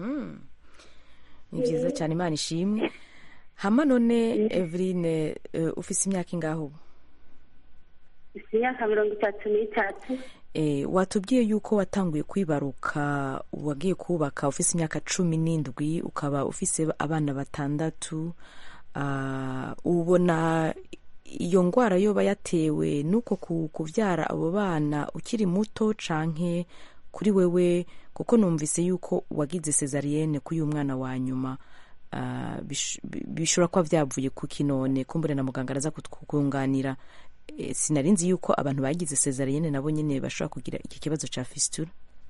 ni byiza cyane imana ishimwe hama none eveline ufise imyaka ingaho ubu isi imyaka mirongo itatu n'itatu watubwiye yuko watanguye kwibaruka wagiye kubaka ufise imyaka cumi n'indwi ukaba ufise abana batandatu ubona iyo ndwara yoba yatewe n'uko kubyara abo bana ukiri muto canke kuri wewe kuko numvise yuko wagize cesariyene kuri uyu mwana wa nyuma bishobora kuba byavuye ku kinone kumbure na muganga araza kukunganira sinari nzi yuko abantu bagize cesariyene nabo nyine bashobora kugira iki kibazo cya fisitura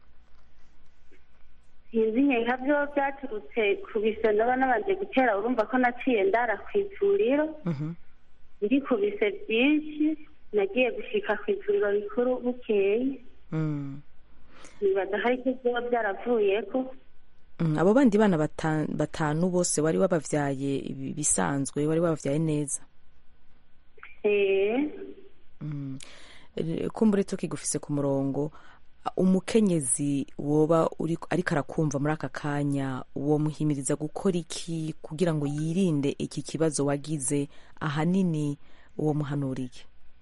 sinzi nka byo byaturutse ku bise ndaba nabanje gutera urumva ko naciye ndara ku ivuriro ndi ku bise byinshi nagiye gushika ku ivuriro rikuru bukeye nibaza hari icyo byaba byaravuye ko abo bandi bana batanu bose wari wababyaye bisanzwe wari wababyaye neza kumbure tukigufise ku murongo umukenyezi woba ariko arakumva muri aka kanya uwo muhimiriza gukora iki kugira ngo yirinde iki kibazo wagize ahanini uwo muhanuriye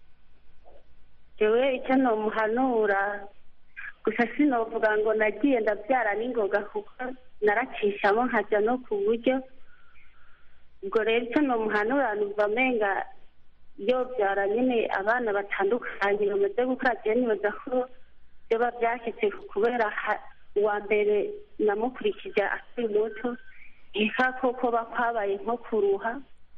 jewe icyo nomuhanura gusa sinovuga ngo nagiye ndabyara n'ingoga kuko naracishamo nkajya no ku buryo ubwo rero icyo nomuhanura numva amenga yobyara nyine abana batandukanye bamaze gukora jewe nibaza ko byaba byashyitse kubera uwa mbere namukurikije akiri muto reka koko bakwabaye nko kuruha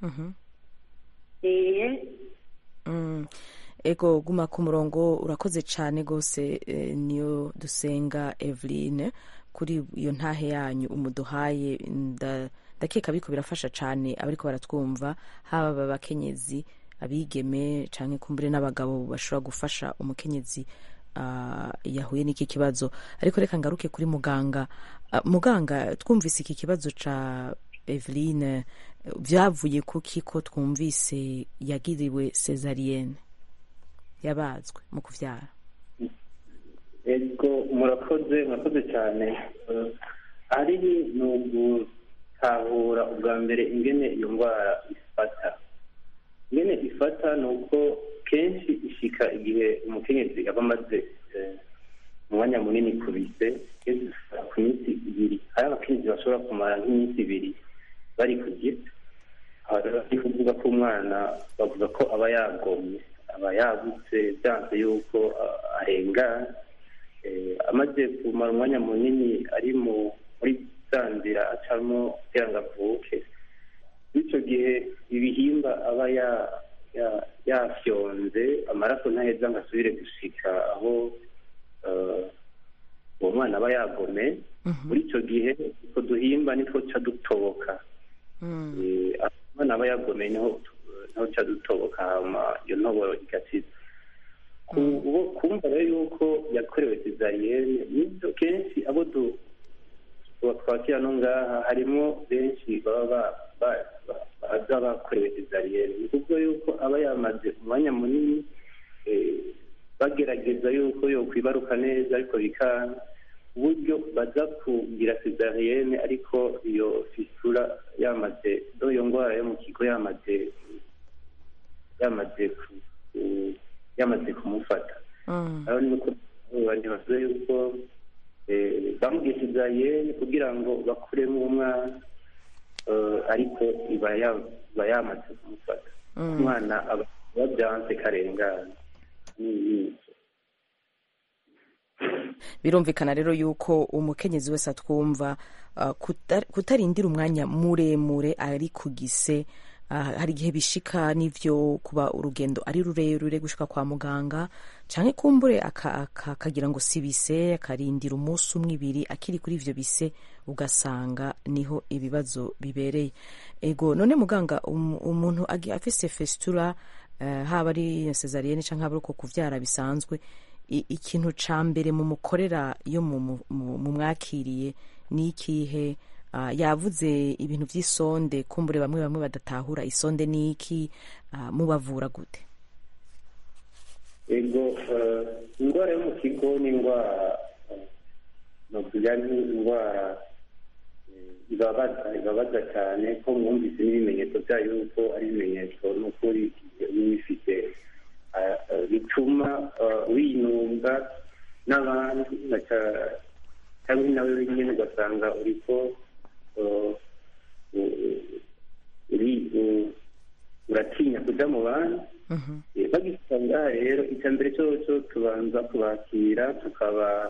ego guma ku murongo urakoze cyane rwose niyo dusenga eveline kuri iyo ntahe yanyu umuduhaye ndakeka biko birafasha cyane abariko baratwumva haba abakenyezi abigeme cyangwa kumbure n'abagabo bashobora gufasha umukenyezi yahuye n'iki kibazo ariko reka ngaruke kuri muganga muganga twumvise iki kibazo cya eveline byavuye kuki ko twumvise yagiriwe cesariyene yabazwe mu kubyara ego murakoze murakoze cyane ari ni ugutahura ubwa mbere ingene iyo ndwara ifata ingene ifata ni uko kenshi ishika igihe umukenyezi aba amaze umwanya munini ku bise ku minsi ibiri hari abakenyezi bashobora kumara nk'iminsi ibiri bari ku giti bari kuvuga ko umwana bavuga ko aba yagomye aba yagutse byanze yuko arengana amaze kumara umwanya munini ari muri za nzira acamo kugira ngo avuke icyo gihe ibihimba aba yafyonze amaraso ntaheza ngo asubire gushika aho uwo mwana aba yagome muri icyo gihe utwo duhimba nitwo ca dutoboka umwana aba yagomeye niho ca dutoboka hama iyo ntoboro igakiza kumva rero yuko yakorewe cesariyene nibyo kenshi abo twakira no ngaha harimo benshi baba baza bakorewe cesariyene ni kuvuga yuko aba yamaze umwanya munini bagerageza yuko yokwibaruka neza ariko bikanga uburyo baza kugira cesariyene ariko iyo fisura yamaze do iyo ndwara yo mu kigo yamaze yamaze yamaze kumufata aho ni uko bavuze yuko bamubwiye cesariyene kugira ngo bakuremo umwana ariko iba yamaze kumufata umwana aba byanze karengana birumvikana rero yuko umukenyezi wese atwumva kutarindira umwanya muremure ari ku gise ah, hari igihe bishika n'ivyo kuba urugendo ari rurerure gushika kwa muganga canke kumbure aka- aka- akagira ngo si bise akarindira umunsi umwe ibiri akiri kuri ivyo bise ugasanga niho ibibazo bibereye ego none muganga um- umuntu agi- afise festura eh, haba ari cesarienne canke haba ari uko kuvyara bisanzwe i- ikintu ca mbere mu mukorera iyo mu- mu- mu- mumwakiriye ni ikihe Ah, yavuze ibintu vy'isonde kumbure bamwe bamwe badatahura isonde ni iki Ah, mubavura gute ego eh, indwara yo mu kigo ni indwara eh, novuga ni indwara eh, ibabaza ibabaza cyane ko mwumvise n'ibimenyetso byayo yuko ari ibimenyetso n'ukuri iyo bifite eh, eh, bituma eh, winunga n'abandi baca- cyangwa nawe wenyine ugasanga uriko eh, u- uri- u- uratinya kuja mu bandi Eh, bagisanga rero icya mbere cyo cyo tubanza kubakira tukaba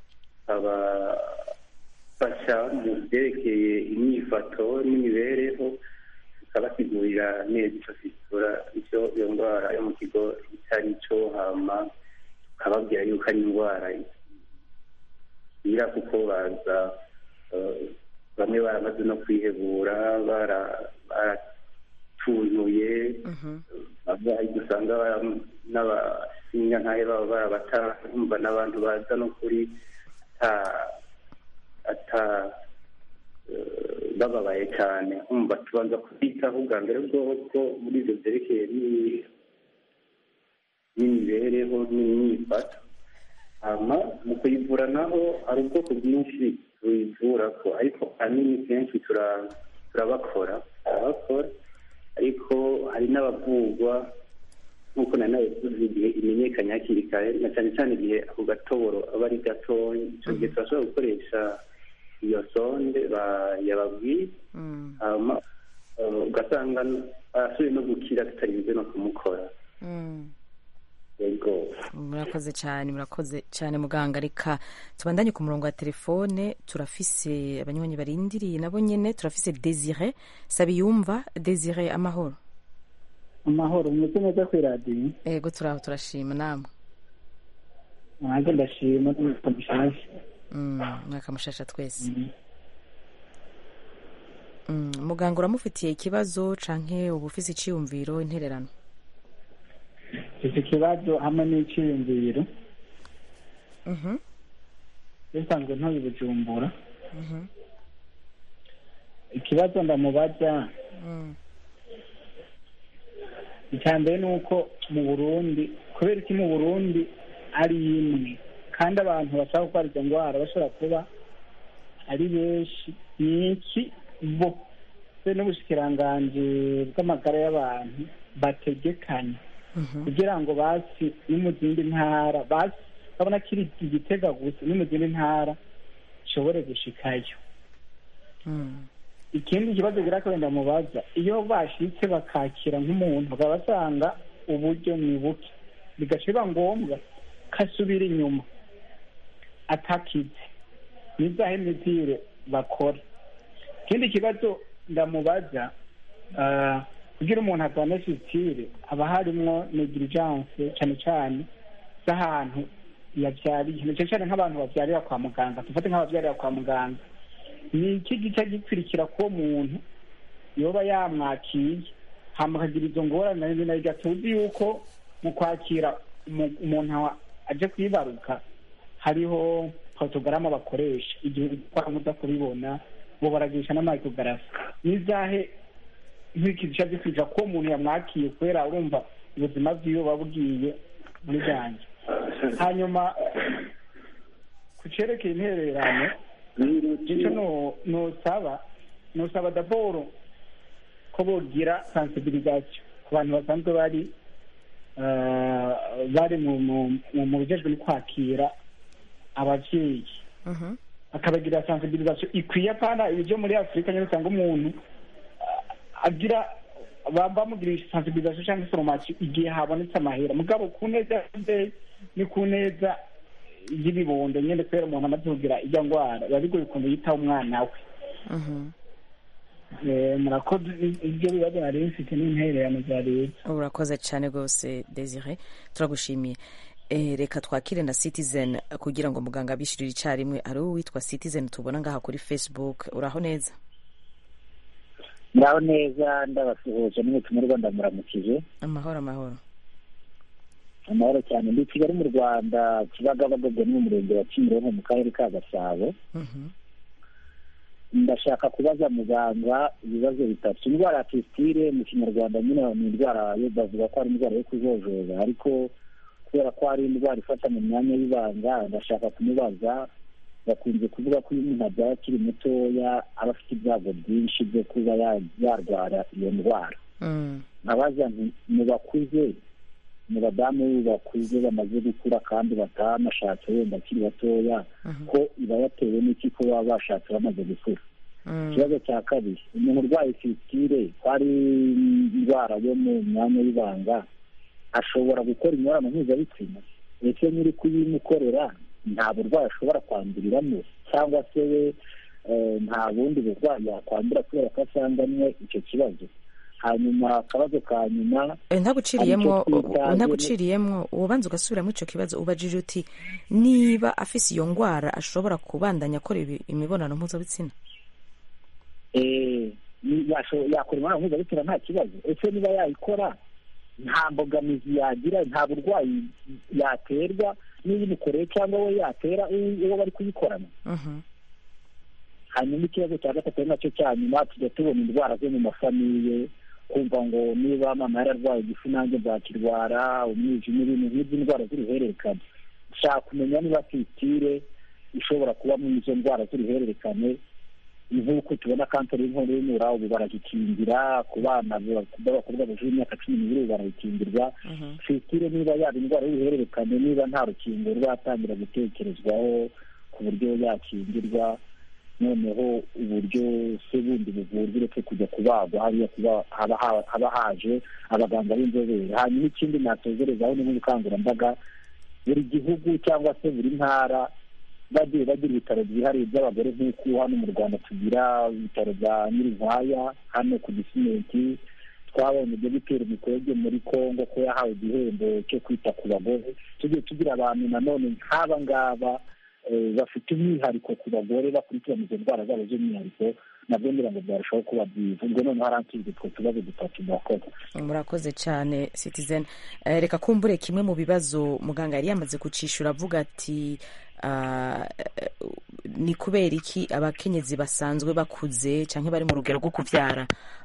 tukabafasha mu byerekeye imyifato n'imibereho tukabasigurira neza icyo fisura icyo iyo ndwara yo mu kigo itari cyo hama tukababwira yuko ari indwara ira kuko baza eh, bamwe baramaze no kwihebura bara- baratunuye abarwayi dusanga bara- n'abasinya nkayo baba barabatarumva n'abantu baza no kuri ata ata eh, bababaye cyane umva tubanza kubitaho ubwa mbere bwoko muri ibyo byerekeye ni- n'imibereho n'imyifato hama mu kuyivura naho hari ubwoko bwinshi tuyivura ko ariko ahanini kenshi tura- turabakora turabakora ariko hari n'abavurwa nk'uko na nawe tuzi igihe imenyekanye hakiri kare na cyane cyane igihe ako gatoboro aba ari gatoya icyo gihe turashobora gukoresha iyo sonde ba- yababwiye hama eh, ugasanga arasubiye no gukira tutarinze no kumukora yego murakoze cyane murakoze cyane muganga reka tubandanye ku murongo wa telefone turafise abanywanyi barindiriye nabo nyene turafise desire sabiyumva desire amahoro amahoro umeze neza ku iradiyo ego turaho turashima namwe nanjye ndashima n'umwuka mushasha Mm, mwaka mushasha twese Mm, muganga uramufitiye ikibazo canke uba ufise iciyumviro intererano iki kibazo hamwe n'icyiyumviro Mhm, bisanzwe ntuye bujumbura mhm, ikibazo ndamubaza mm, icya mbere ni uko mu burundi kubera iki mu burundi ari imwe kandi abantu bashaka gutwara izo ndwara bashobora kuba ari benshi ni iki bo se n'ubushikiranganji bw'amagara y'abantu bategekanya mhm, kugira ngo basi no mu zindi ntara basi babona kiri igitega gusa no mu zindi ntara gishobore gushikayo mm, ikindi kibazo gira ko wenda mubaza iyo bashitse bakakira nk'umuntu bakaba basanga uburyo ni buke bigaca biba ngombwa ko asubira inyuma atakize nizahe mizire bakora ikindi kibazo ndamubaza ah, kugira umuntu agane fitire haba harimwo negligence cyane cyane z'ahantu yabyariye cyane cyane nk'abantu babyarira kwa muganga dufate nk'ababyarira kwa muganga ni iki gice gikurikira ko muntu yoba yamwakiye hama akagira izo ngorane na rimwe tuzi yuko mu kwakira umu- umuntu aje kwibaruka hariho porotogaramu bakoresha igihe ukora muda kubibona bo baragisha n'amayikogarafi n'izahe nk'iki gice gikurikira ko umuntu yamwakiye kubera urumva ubuzima bwiwe buba bugiye muri byanjye hanyuma ku cerekeye intererano icyo no- nosaba nosaba daboro ko bogira sensibilisation ku bantu basanzwe bari eh, bari mu mu- mu- mu bijejwe no kwakira abavyeyi mhm, akabagira sensibilisation ikwiye apana ibyo muri afurika nyine usanga umuntu ah, agira ba- bamugirisha sensibilisation cyangwa information igihe habonetse amahera mugabo ku neza y'abavyeyi ni ku neza y'ibibondo nyine kubera umuntu amaze kugira ijya ndwara biba bigoye ukuntu yitaho umwana we mhm. Eh, murakoze ibyo bibazo nari bifite n'intererano za leta urakoze cyane rwose desire turagushimiye Eh, reka twakire na citizen kugira ngo muganga abishyurire icyarimwe ari uwitwa citizen tubona ngaha kuri facebook uraho neza muraho neza ndabasuhuje n'umutumirwa ndamuramukije amahoro amahoro amahoro cyane ndi i kigali mu rwanda kibagabaga ni mu murenge wa kimironko mu karere ka gasabo ndashaka kubaza muganga ibibazo bitatu indwara ya pisitire mu kinyarwanda nyine ni indwara yo bavuga ko ari indwara yo kujojoba ariko kubera ko ari indwara ifata mu myanya y'ibanga ndashaka kumubaza bakunze kuvuga ko iyo umuntu abyaye akiri mutoya aba afite ibyago byinshi byo kuba ya- yarwara iyo ndwara nkabaza nti mu bakuze mu badamu bakuze bamaze gukura kandi batanashatse wenda akiri batoya ko iba yatewe n'iki ko baba bashatse bamaze gukura ikibazo cya kabiri umuntu urwaye fitire ko ari indwara yo mu myanya y'ibanga ashobora gukora imibonano mpuzabitsina ndetse n'uri kuyimukorera nta burwayi ashobora kwanduriramo cyangwa se we eh, nta bundi burwayi yakwandura kubera ko asanganywe icyo kibazo hanyuma akabazo ka nyuma Eh, ntaguciriyemwo hari icyo twita- ntaguciriyemwo ubanza ugasubiramo icyo kibazo ubajije uti niba afise iyo ndwara ashobora kubandanya akora ibi- imibonano mpuzabitsina eh, ni- yasho- yakora imibonano mpuzabitsina nta kibazo ese niba yayikora nta mbogamizi yagira nta burwayi yaterwa n'iyimukoreye cyangwa we yatera uwo uwo bari kuyikorana hanyuma ikibazo cya gatatu ari nacyo cya nyuma tujya tubona indwara zo mu mafamiye kumva ngo niba mama yararwaye igifu nanjye nzakirwara umwijima ibintu nk'ibyo indwara z'uruhererekane dushaka kumenya niba fitire ishobora kuba muri izo ndwara z'uruhererekane nk'uko tubona kanseri y'inkondo y'umura ubu baragikingira ku bana b'abakobwa bujuje imyaka cumi n'ibiri ubu barayikingirwa fitire niba yaba indwara y'uruhererekane niba nta rukingo rwatangira gutekerezwaho ku buryo yakingirwa noneho uburyo se bundi buvurwa uretse kujya kubagwa hariya kuba haba ha- haba haje abaganga b'inzobere hanyuma ikindi natezerezaho ni nk'ubukangurambaga buri gihugu cyangwa se buri ntara bagiye bagira ibitaro byihariye by'abagore nk'uko hano mu rwanda tugira ibitaro bya nyirinkwaya hano ku gisimenti twabonye dogiteri mukwege muri congo ko yahawe igihembo cyo kwita ku bagore tugiye tugira abantu nanone nk'aba ngaba eh, bafite umwihariko ku bagore bakurikirana izo ndwara zabo z'umwihariko nabwo ngira ngo byarushaho kuba byiza ubwo noneho haransubizwa utwo tubazo dutatu murakoze murakoze cyane citizen Eh, reka kumbure kimwe mu bibazo muganga yari yamaze kucishura avuga ati ah, eh, ni kubera iki abakenyezi basanzwe bakuze cyangwa bari mu rugero rwo kubyara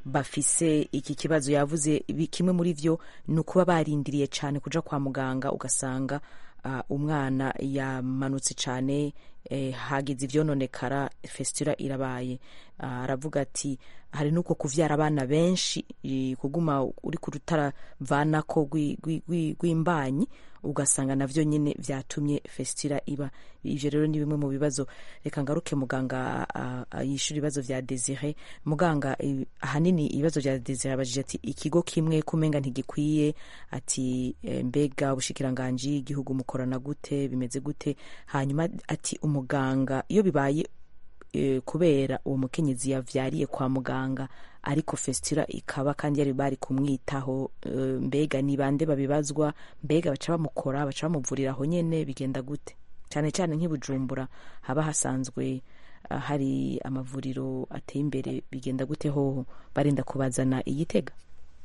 bafise iki kibazo yavuze bi- kimwe muri byo ni ukuba barindiriye cyane kuja kwa muganga ugasanga ah, umwana yamanutse cyane eh, hagize ivyononekara festira irabaye Ah, aravuga ati hari nuko kuvyara abana benshi eh, kuguma uri ku rutaravanako rwi- rwi- rwi- rw'imbanyi ugasanga navyo nyine vyatumye festira iba ivyo rero ni bimwe mu bibazo reka ngaruke muganga ah, ah, yishura ibibazo vya desire muganga eh, ahanini ibibazo vya desire abajije ati ikigo kimwe kumenga ntigikwiye ati eh, mbega ubushikiranganji igihugu mukorana gute bimeze gute hanyuma ati umuganga iyo bibaye eh, kubera uwo mukenyezi yavyariye kwa muganga ariko festira ikaba kandi yari bari kumwitaho eh, mbega ni bande babibazwa mbega baca bamukora baca bamuvurira aho nyene bigenda gute cyane cyane nk'ibujumbura haba hasanzwe ah, hari amavuriro ateye imbere bigenda gute hoho barinda kubazana igitega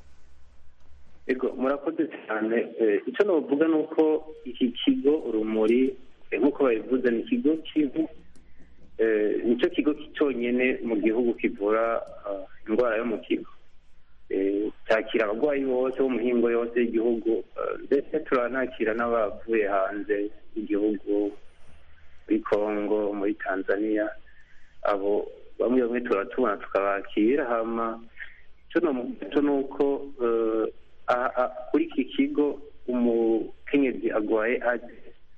ego murakoze cyane Eh, icyo navuga ni uko iki kigo urumuri eh, nk'uko babivuze ni ikigo kivu Eh, nicyo kigo cyonyine mu gihugu kivura ah, indwara yo mu kigo Eh, cyakira abarwayi bose bo mu mihingo yose y'igihugu eh, ndetse turanakira n'abavuye hanze y'igihugu muri congo muri tanzania abo bamwe bamwe turatubona tukabakira hama icyo namugato ni uko eh, aha- aha- kuri iki kigo umukenyezi agwaye aje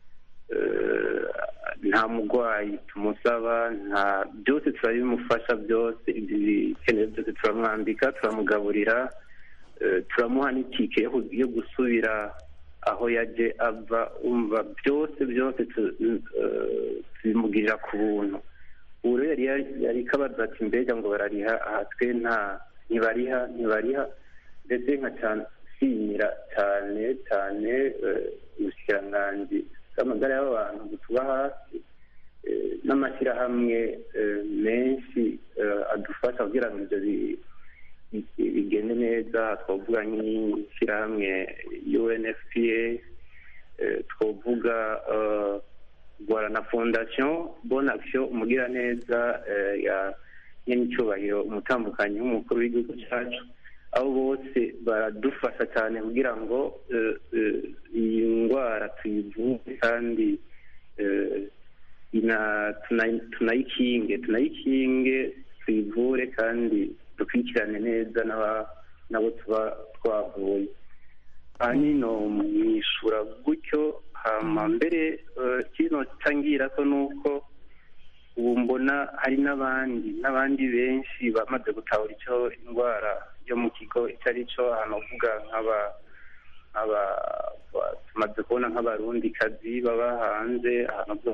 eh, nta murwayi tumusaba nta byose turabimufasha byose ibyo bikenewe byose turamwambika turamugaburira eh, turamuha n'itike yo ku- yo gusubira aho yaje ava umva byose byose tu- eh, tubimugirira ku buntu ubu rero yari yari kabaza ati mbega ngo barariha aha twe nta ntibariha ntibariha ndetse nka cyane nshimira cyane cyane ubushikiranganji bw'amagara y'abantu butuba hasi n'amashyirahamwe menshi adufasha kugira ngo ibyo bigende neza twavuga nk'ishyirahamwe unfpa twavuga rwara na fondasiyo bona akisiyo umugiraneza ya nyenicyubahiro umutambukanyi w'umukuru w'igihugu cyacu abo bose baradufasha cyane kugira ngo iyi ndwara tuyivure kandi tunayikinge tunayikinge tuyivure kandi dukurikirane neza n'abo tuba twavuye ahanini mwishura gutyo hama mbere kino cyangira ko ni uko ubu mbona hari n'abandi n'abandi benshi bamaze gutahura icyo indwara yo mu kigo icyo ari cyo ahantu uvuga nk'aba tumaze kubona nk'abarundikazi baba hanze ahantu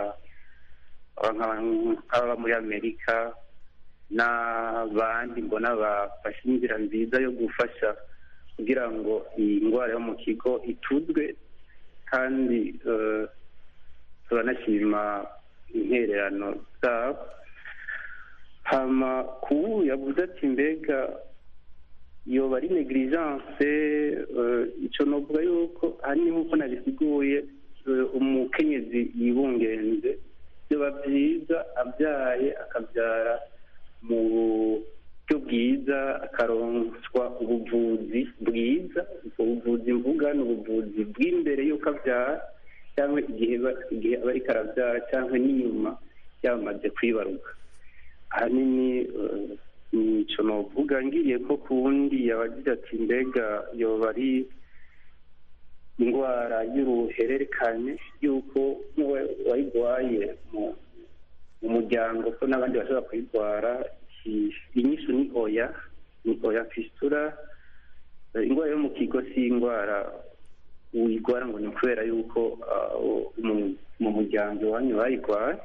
nk'ababa muri amerika n'abandi mbona bafashe inzira nziza yo gufasha kugira ngo iyi ndwara yo mu kigo ituzwe kandi turanashima intererano zabo hama kubu yavuze ati mbega yoba ari negligence icyo novuga yuko hari nk'uko nabisiguye umukenyezi yibungenze byaba byiza abyaye akabyara mu buryo bwiza akaronswa ubuvuzi bwiza ubuvuzi mvuga ni ubuvuzi bw'imbere y'uko abyara cyangwa igihe igihe aba ariko arabyara cyangwa n'inyuma yamaze kwibaruka ahanini nicyo novuga ngiriye ko ku wundi yabagira ati mbega yoba ari indwara y'uruhererekane y'uko wayirwaye mu muryango ko n'abandi bashobora kuyirwara inyishu ni oya ni oya fistura indwara yo mu kigo si indwara uyirwara ngo ni kubera yuko mu muryango iwanyu bayirwaye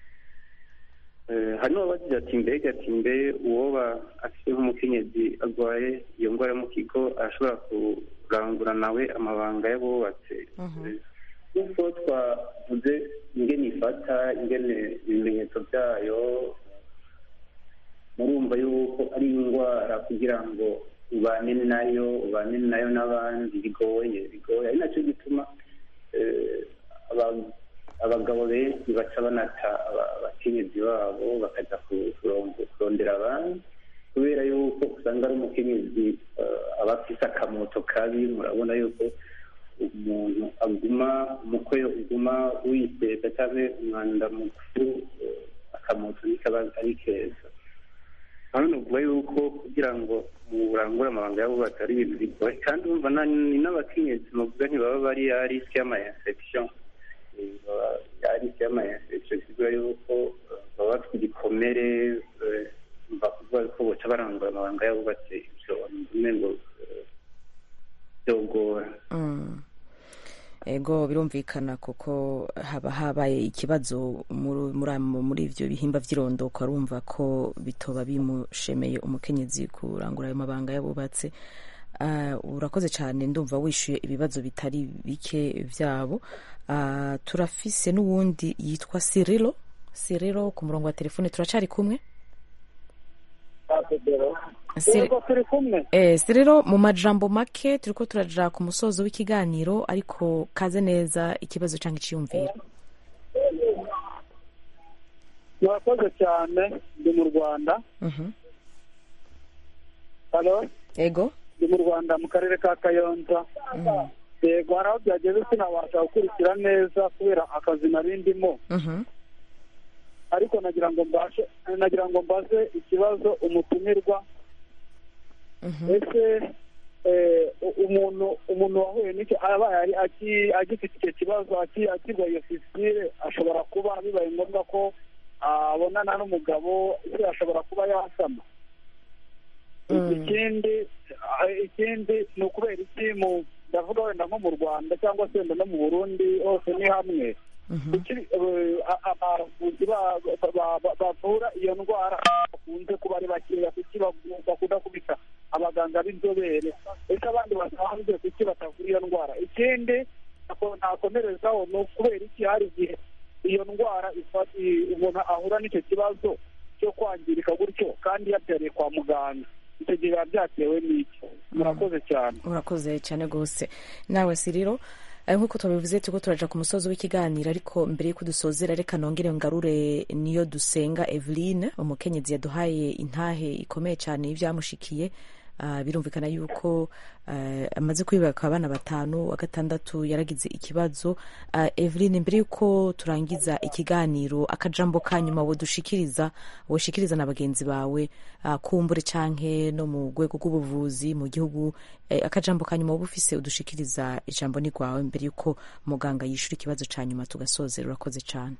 hano bagira ati mbega ati mbe uwoba afite nk'umukenyezi arwaye iyo ndwara yo mu kigo arashobora kurangura nawe amabanga y'abubatse nk'uko twavuze ingene ifata ingene ibimenyetso byayo murumva yuko ari indwara kugira ngo ubane nayo ubane nayo n'abandi bigoye bigoye ari nacyo gituma abagabo benshi baca banata abakenyezi babo bakajya kurondera abandi kubera yuko usanga ari umukenyezi aba afite akamoto kabi murabona yuko umuntu aguma umukwe uguma wiseta cyangwa umwanda mukuru akamoto ntikaba ari keza hano ni ukuvuga yuko kugira ngo murangure amabanga y'abubatsi ari ibintu bigoye kandi wumva ni n'abakenyezi muvuga ntibaba bari ya risike y'ama infection ya risike y'ama infection bivuga yuko baba bafite igikomere bakuvuga ko boca barangura amabanga y'abubatsi ibyo ngo byogora ego birumvikana kuko haba habaye ikibazo muri ibyo bihimba by'irondoka urumva ko bitoba bimushemeye umukenyezi kurangura ayo mabanga y'abubatse urakoze cyane ndumva wishyuye ibibazo bitari bike byabo turafise n'uwundi yitwa siriro siriro ku murongo wa telefone turacari kumwe siriro mu majambo make turi ko turaja ku musozo w'ikiganiro ariko kaze neza ikibazo cyangwa icyiyumviro murakoze cyane ndi mu rwanda yego ndi mu rwanda mu karere ka kayonza yego hari aho byageze sinabasha gukurikira neza kubera akazi nari ndimo ariko nagira ngo mbashe nagira ngo mbaze ikibazo umutumirwa ese umuntu umuntu wahuye n'icyo abaye agifite icyo kibazo akirwaye iyo fisitire ashobora kuba bibaye ngombwa ko abonana n'umugabo se ashobora kuba yasama ikindi ikindi ni ukubera iki mu ndavuga wenda nko mu rwanda cyangwa se wenda no mu burundi hose ni hamwe kuki eh, a- abavuzi ba- ba- ba- ba- bavura iyo ndwara bakunze kuba ari bakeya kuki baku- bakunda kubita abaganga b'inzobere ese abandi basanzwe kuki batavura iyo ndwara ikindi nako- nakomerezaho ni ukubera iki hari igihe iyo ndwara ifa- i- umuntu ahura n'icyo kibazo cyo kwangirika gutyo kandi yabyariye kwa muganga icyo gihe biba byatewe n'iki murakoze cyane urakoze cyane rwose nawe siriro eh, nk'uko tubivuze turiko turaja ku musozi w'ikiganiro ariko mbere y'uko dusozera reka nongere ngarure niyo dusenga eveline umukenyezi yaduhaye intahe ikomeye cyane y'ibyamushikiye Ah, birumvikana yuko eh, amaze kwibaka abana batanu wa gatandatu yaragize ikibazo Ah, eveline mbere y'uko turangiza ikiganiro akajambo ka nyuma wodushikiriza woshikiriza na bagenzi bawe ah, kumbure canke no mu rwego rw'ubuvuzi mu gihugu eh, akajambo ka nyuma woba ufise udushikiriza ijambo ni rwawe mbere y'uko muganga yishura ikibazo ca nyuma tugasozera urakoze cane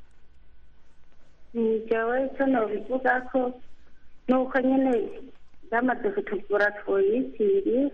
njyewe icyo nabivuga ko ni uko nyine bamaze kutuvura twiyitiriye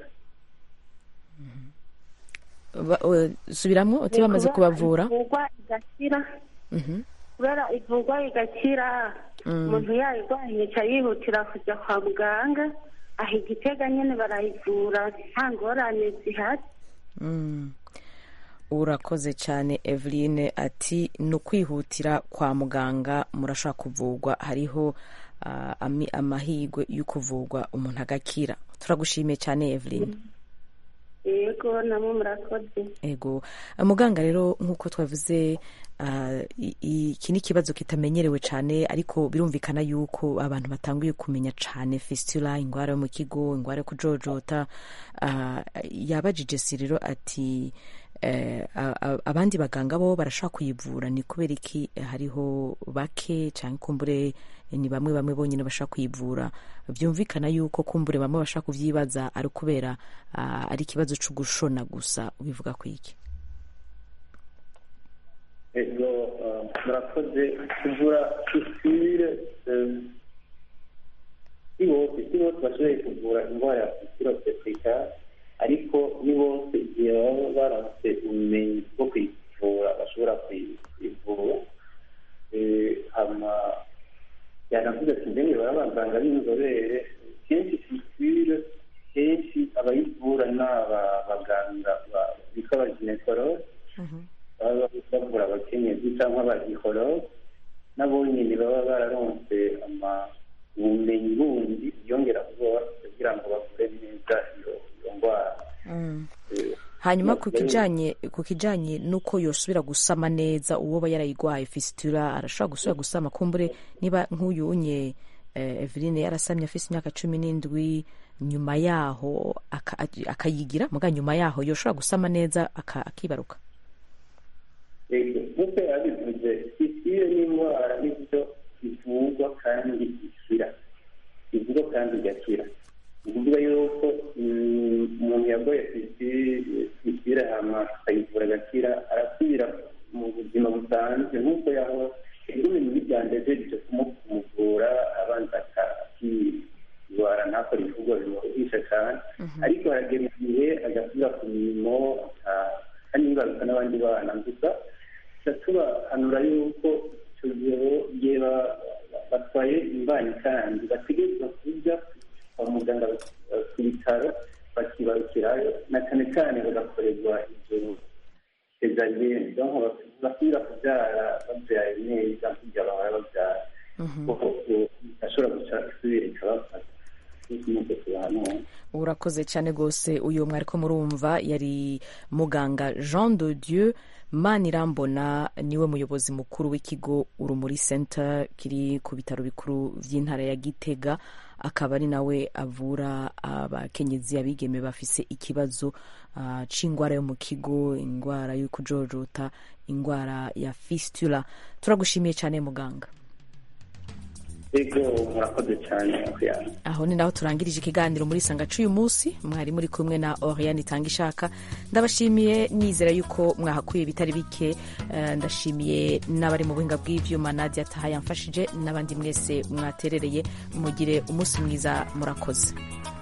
Ba- eh, subiramwo uti bamaze kubavura ivurwa igakira Mhm. kubera ivurwa igakira Mm. umuntu yayirwaye yica yihutira kujya kwa muganga aha igitega nyine barayivura nta ngorane zihari Mm. urakoze cyane eveline ati ni ukwihutira kwa muganga murashobora kuvurwa hariho ah, ami- amahirwe yo kuvurwa umuntu agakira turagushimiye cyane eveline yego namwe murakoze ego muganga rero nk'uko twavuze ah, i- i- iki ni ikibazo kitamenyerewe cyane ariko birumvikana yuko abantu batanguye kumenya cyane fistula indwara yo mu kigo indwara yo kujojota ah, yabajije siriro ati eh, a- a- abandi baganga bo barashobora kuyivura ni kubera iki hariho bake cyangwa kumbure ni bamwe bamwe bonyine bashaka kuyivura byumvikana yuko kumbure bamwe bashaka kuvyibaza ari kubera ah, ari ikibazo cyo gushona gusa ubivuga ku iki ego eh, murakoze kuvura fistule eh, si bose si bose bashoboye kuvura indwara ya fistule obstetrica ariko ni bose igihe baba baronse ubumenyi bwo kuyivura bashobora kuyi- kuyivura Eh, hama yanavuze ati mbenge baba abaganga b'inzobere kenshi fistule kenshi abayivura ni aba baganga ba- bitwa abaginekologe baba bavura abakenyezi cyangwa abagikologe nabo nyine baba bararonse ama- ubumenyi bundi bwiyongera kuba kugira ngo bavure neza iyo iyo ndwara Eh, hanyuma ku kijanye ku kijanye n'uko yosubira gusama neza uwo aba yarayigwaye fistula arashobora gusubira gusama kumbure niba nk'uyu unye eh, Eveline yarasamye afise imyaka cumi n'indwi nyuma yaho aka- akayigira muga nyuma yaho yoshobora gusama neza aka- akibaruka yego nk'uko yabivuze fistule ni indwara n'ibyo ivurwa kandi ikira ivurwa kandi igakira ni ukuvuga yuko mm, umuntu yagoye fistule hama akayivura agakira arasubira mu buzima busanzwe nk'uko yaho igumi muri byandejeje kumuvura abanza akirwara ntakore ibikorwa bimuruhisha cyane ariko haragera igihe agasubira ku mirimo aka- kandi yibaruka n'abandi bana gusa tuba tubahanura yuko icyo gihe igihe ba- batwaye imbanyi kandi bategerezwa kujya kwa muganga eh, ku bitaro bakibarukirayo na cyane cyane bagakorerwa ibyo sezariyeni donc basubira kubyara babyaye neza kugira bahora babyara kuko eh, ashobora guca isubira ikabafata nk'uko tubahanura urakoze cyane rwose uyu mwariko murumva yari muganga jean de dieu manirambona niwe muyobozi mukuru w'ikigo urumuri center kiri ku bitaro bikuru by'intara ya gitega akaba ari nawe avura abakenyezi abigeme bafise ikibazo ah, c'ingwara yo mu kigo ingwara yo kujojota ingwara ya fistula turagushimiye cyane muganga ego murakoze cyane kuyana aho ni naho turangirije ikiganiro muri sanga c'uyu munsi mwari muri kumwe na oriane itanga ishaka ndabashimiye nizera yuko mwahakuye bitari bike Eh, ndashimiye n'abari mu buhinga bw'ivyuma nadia taha yamfashije n'abandi mwese mwaterereye mugire umunsi mwiza murakoze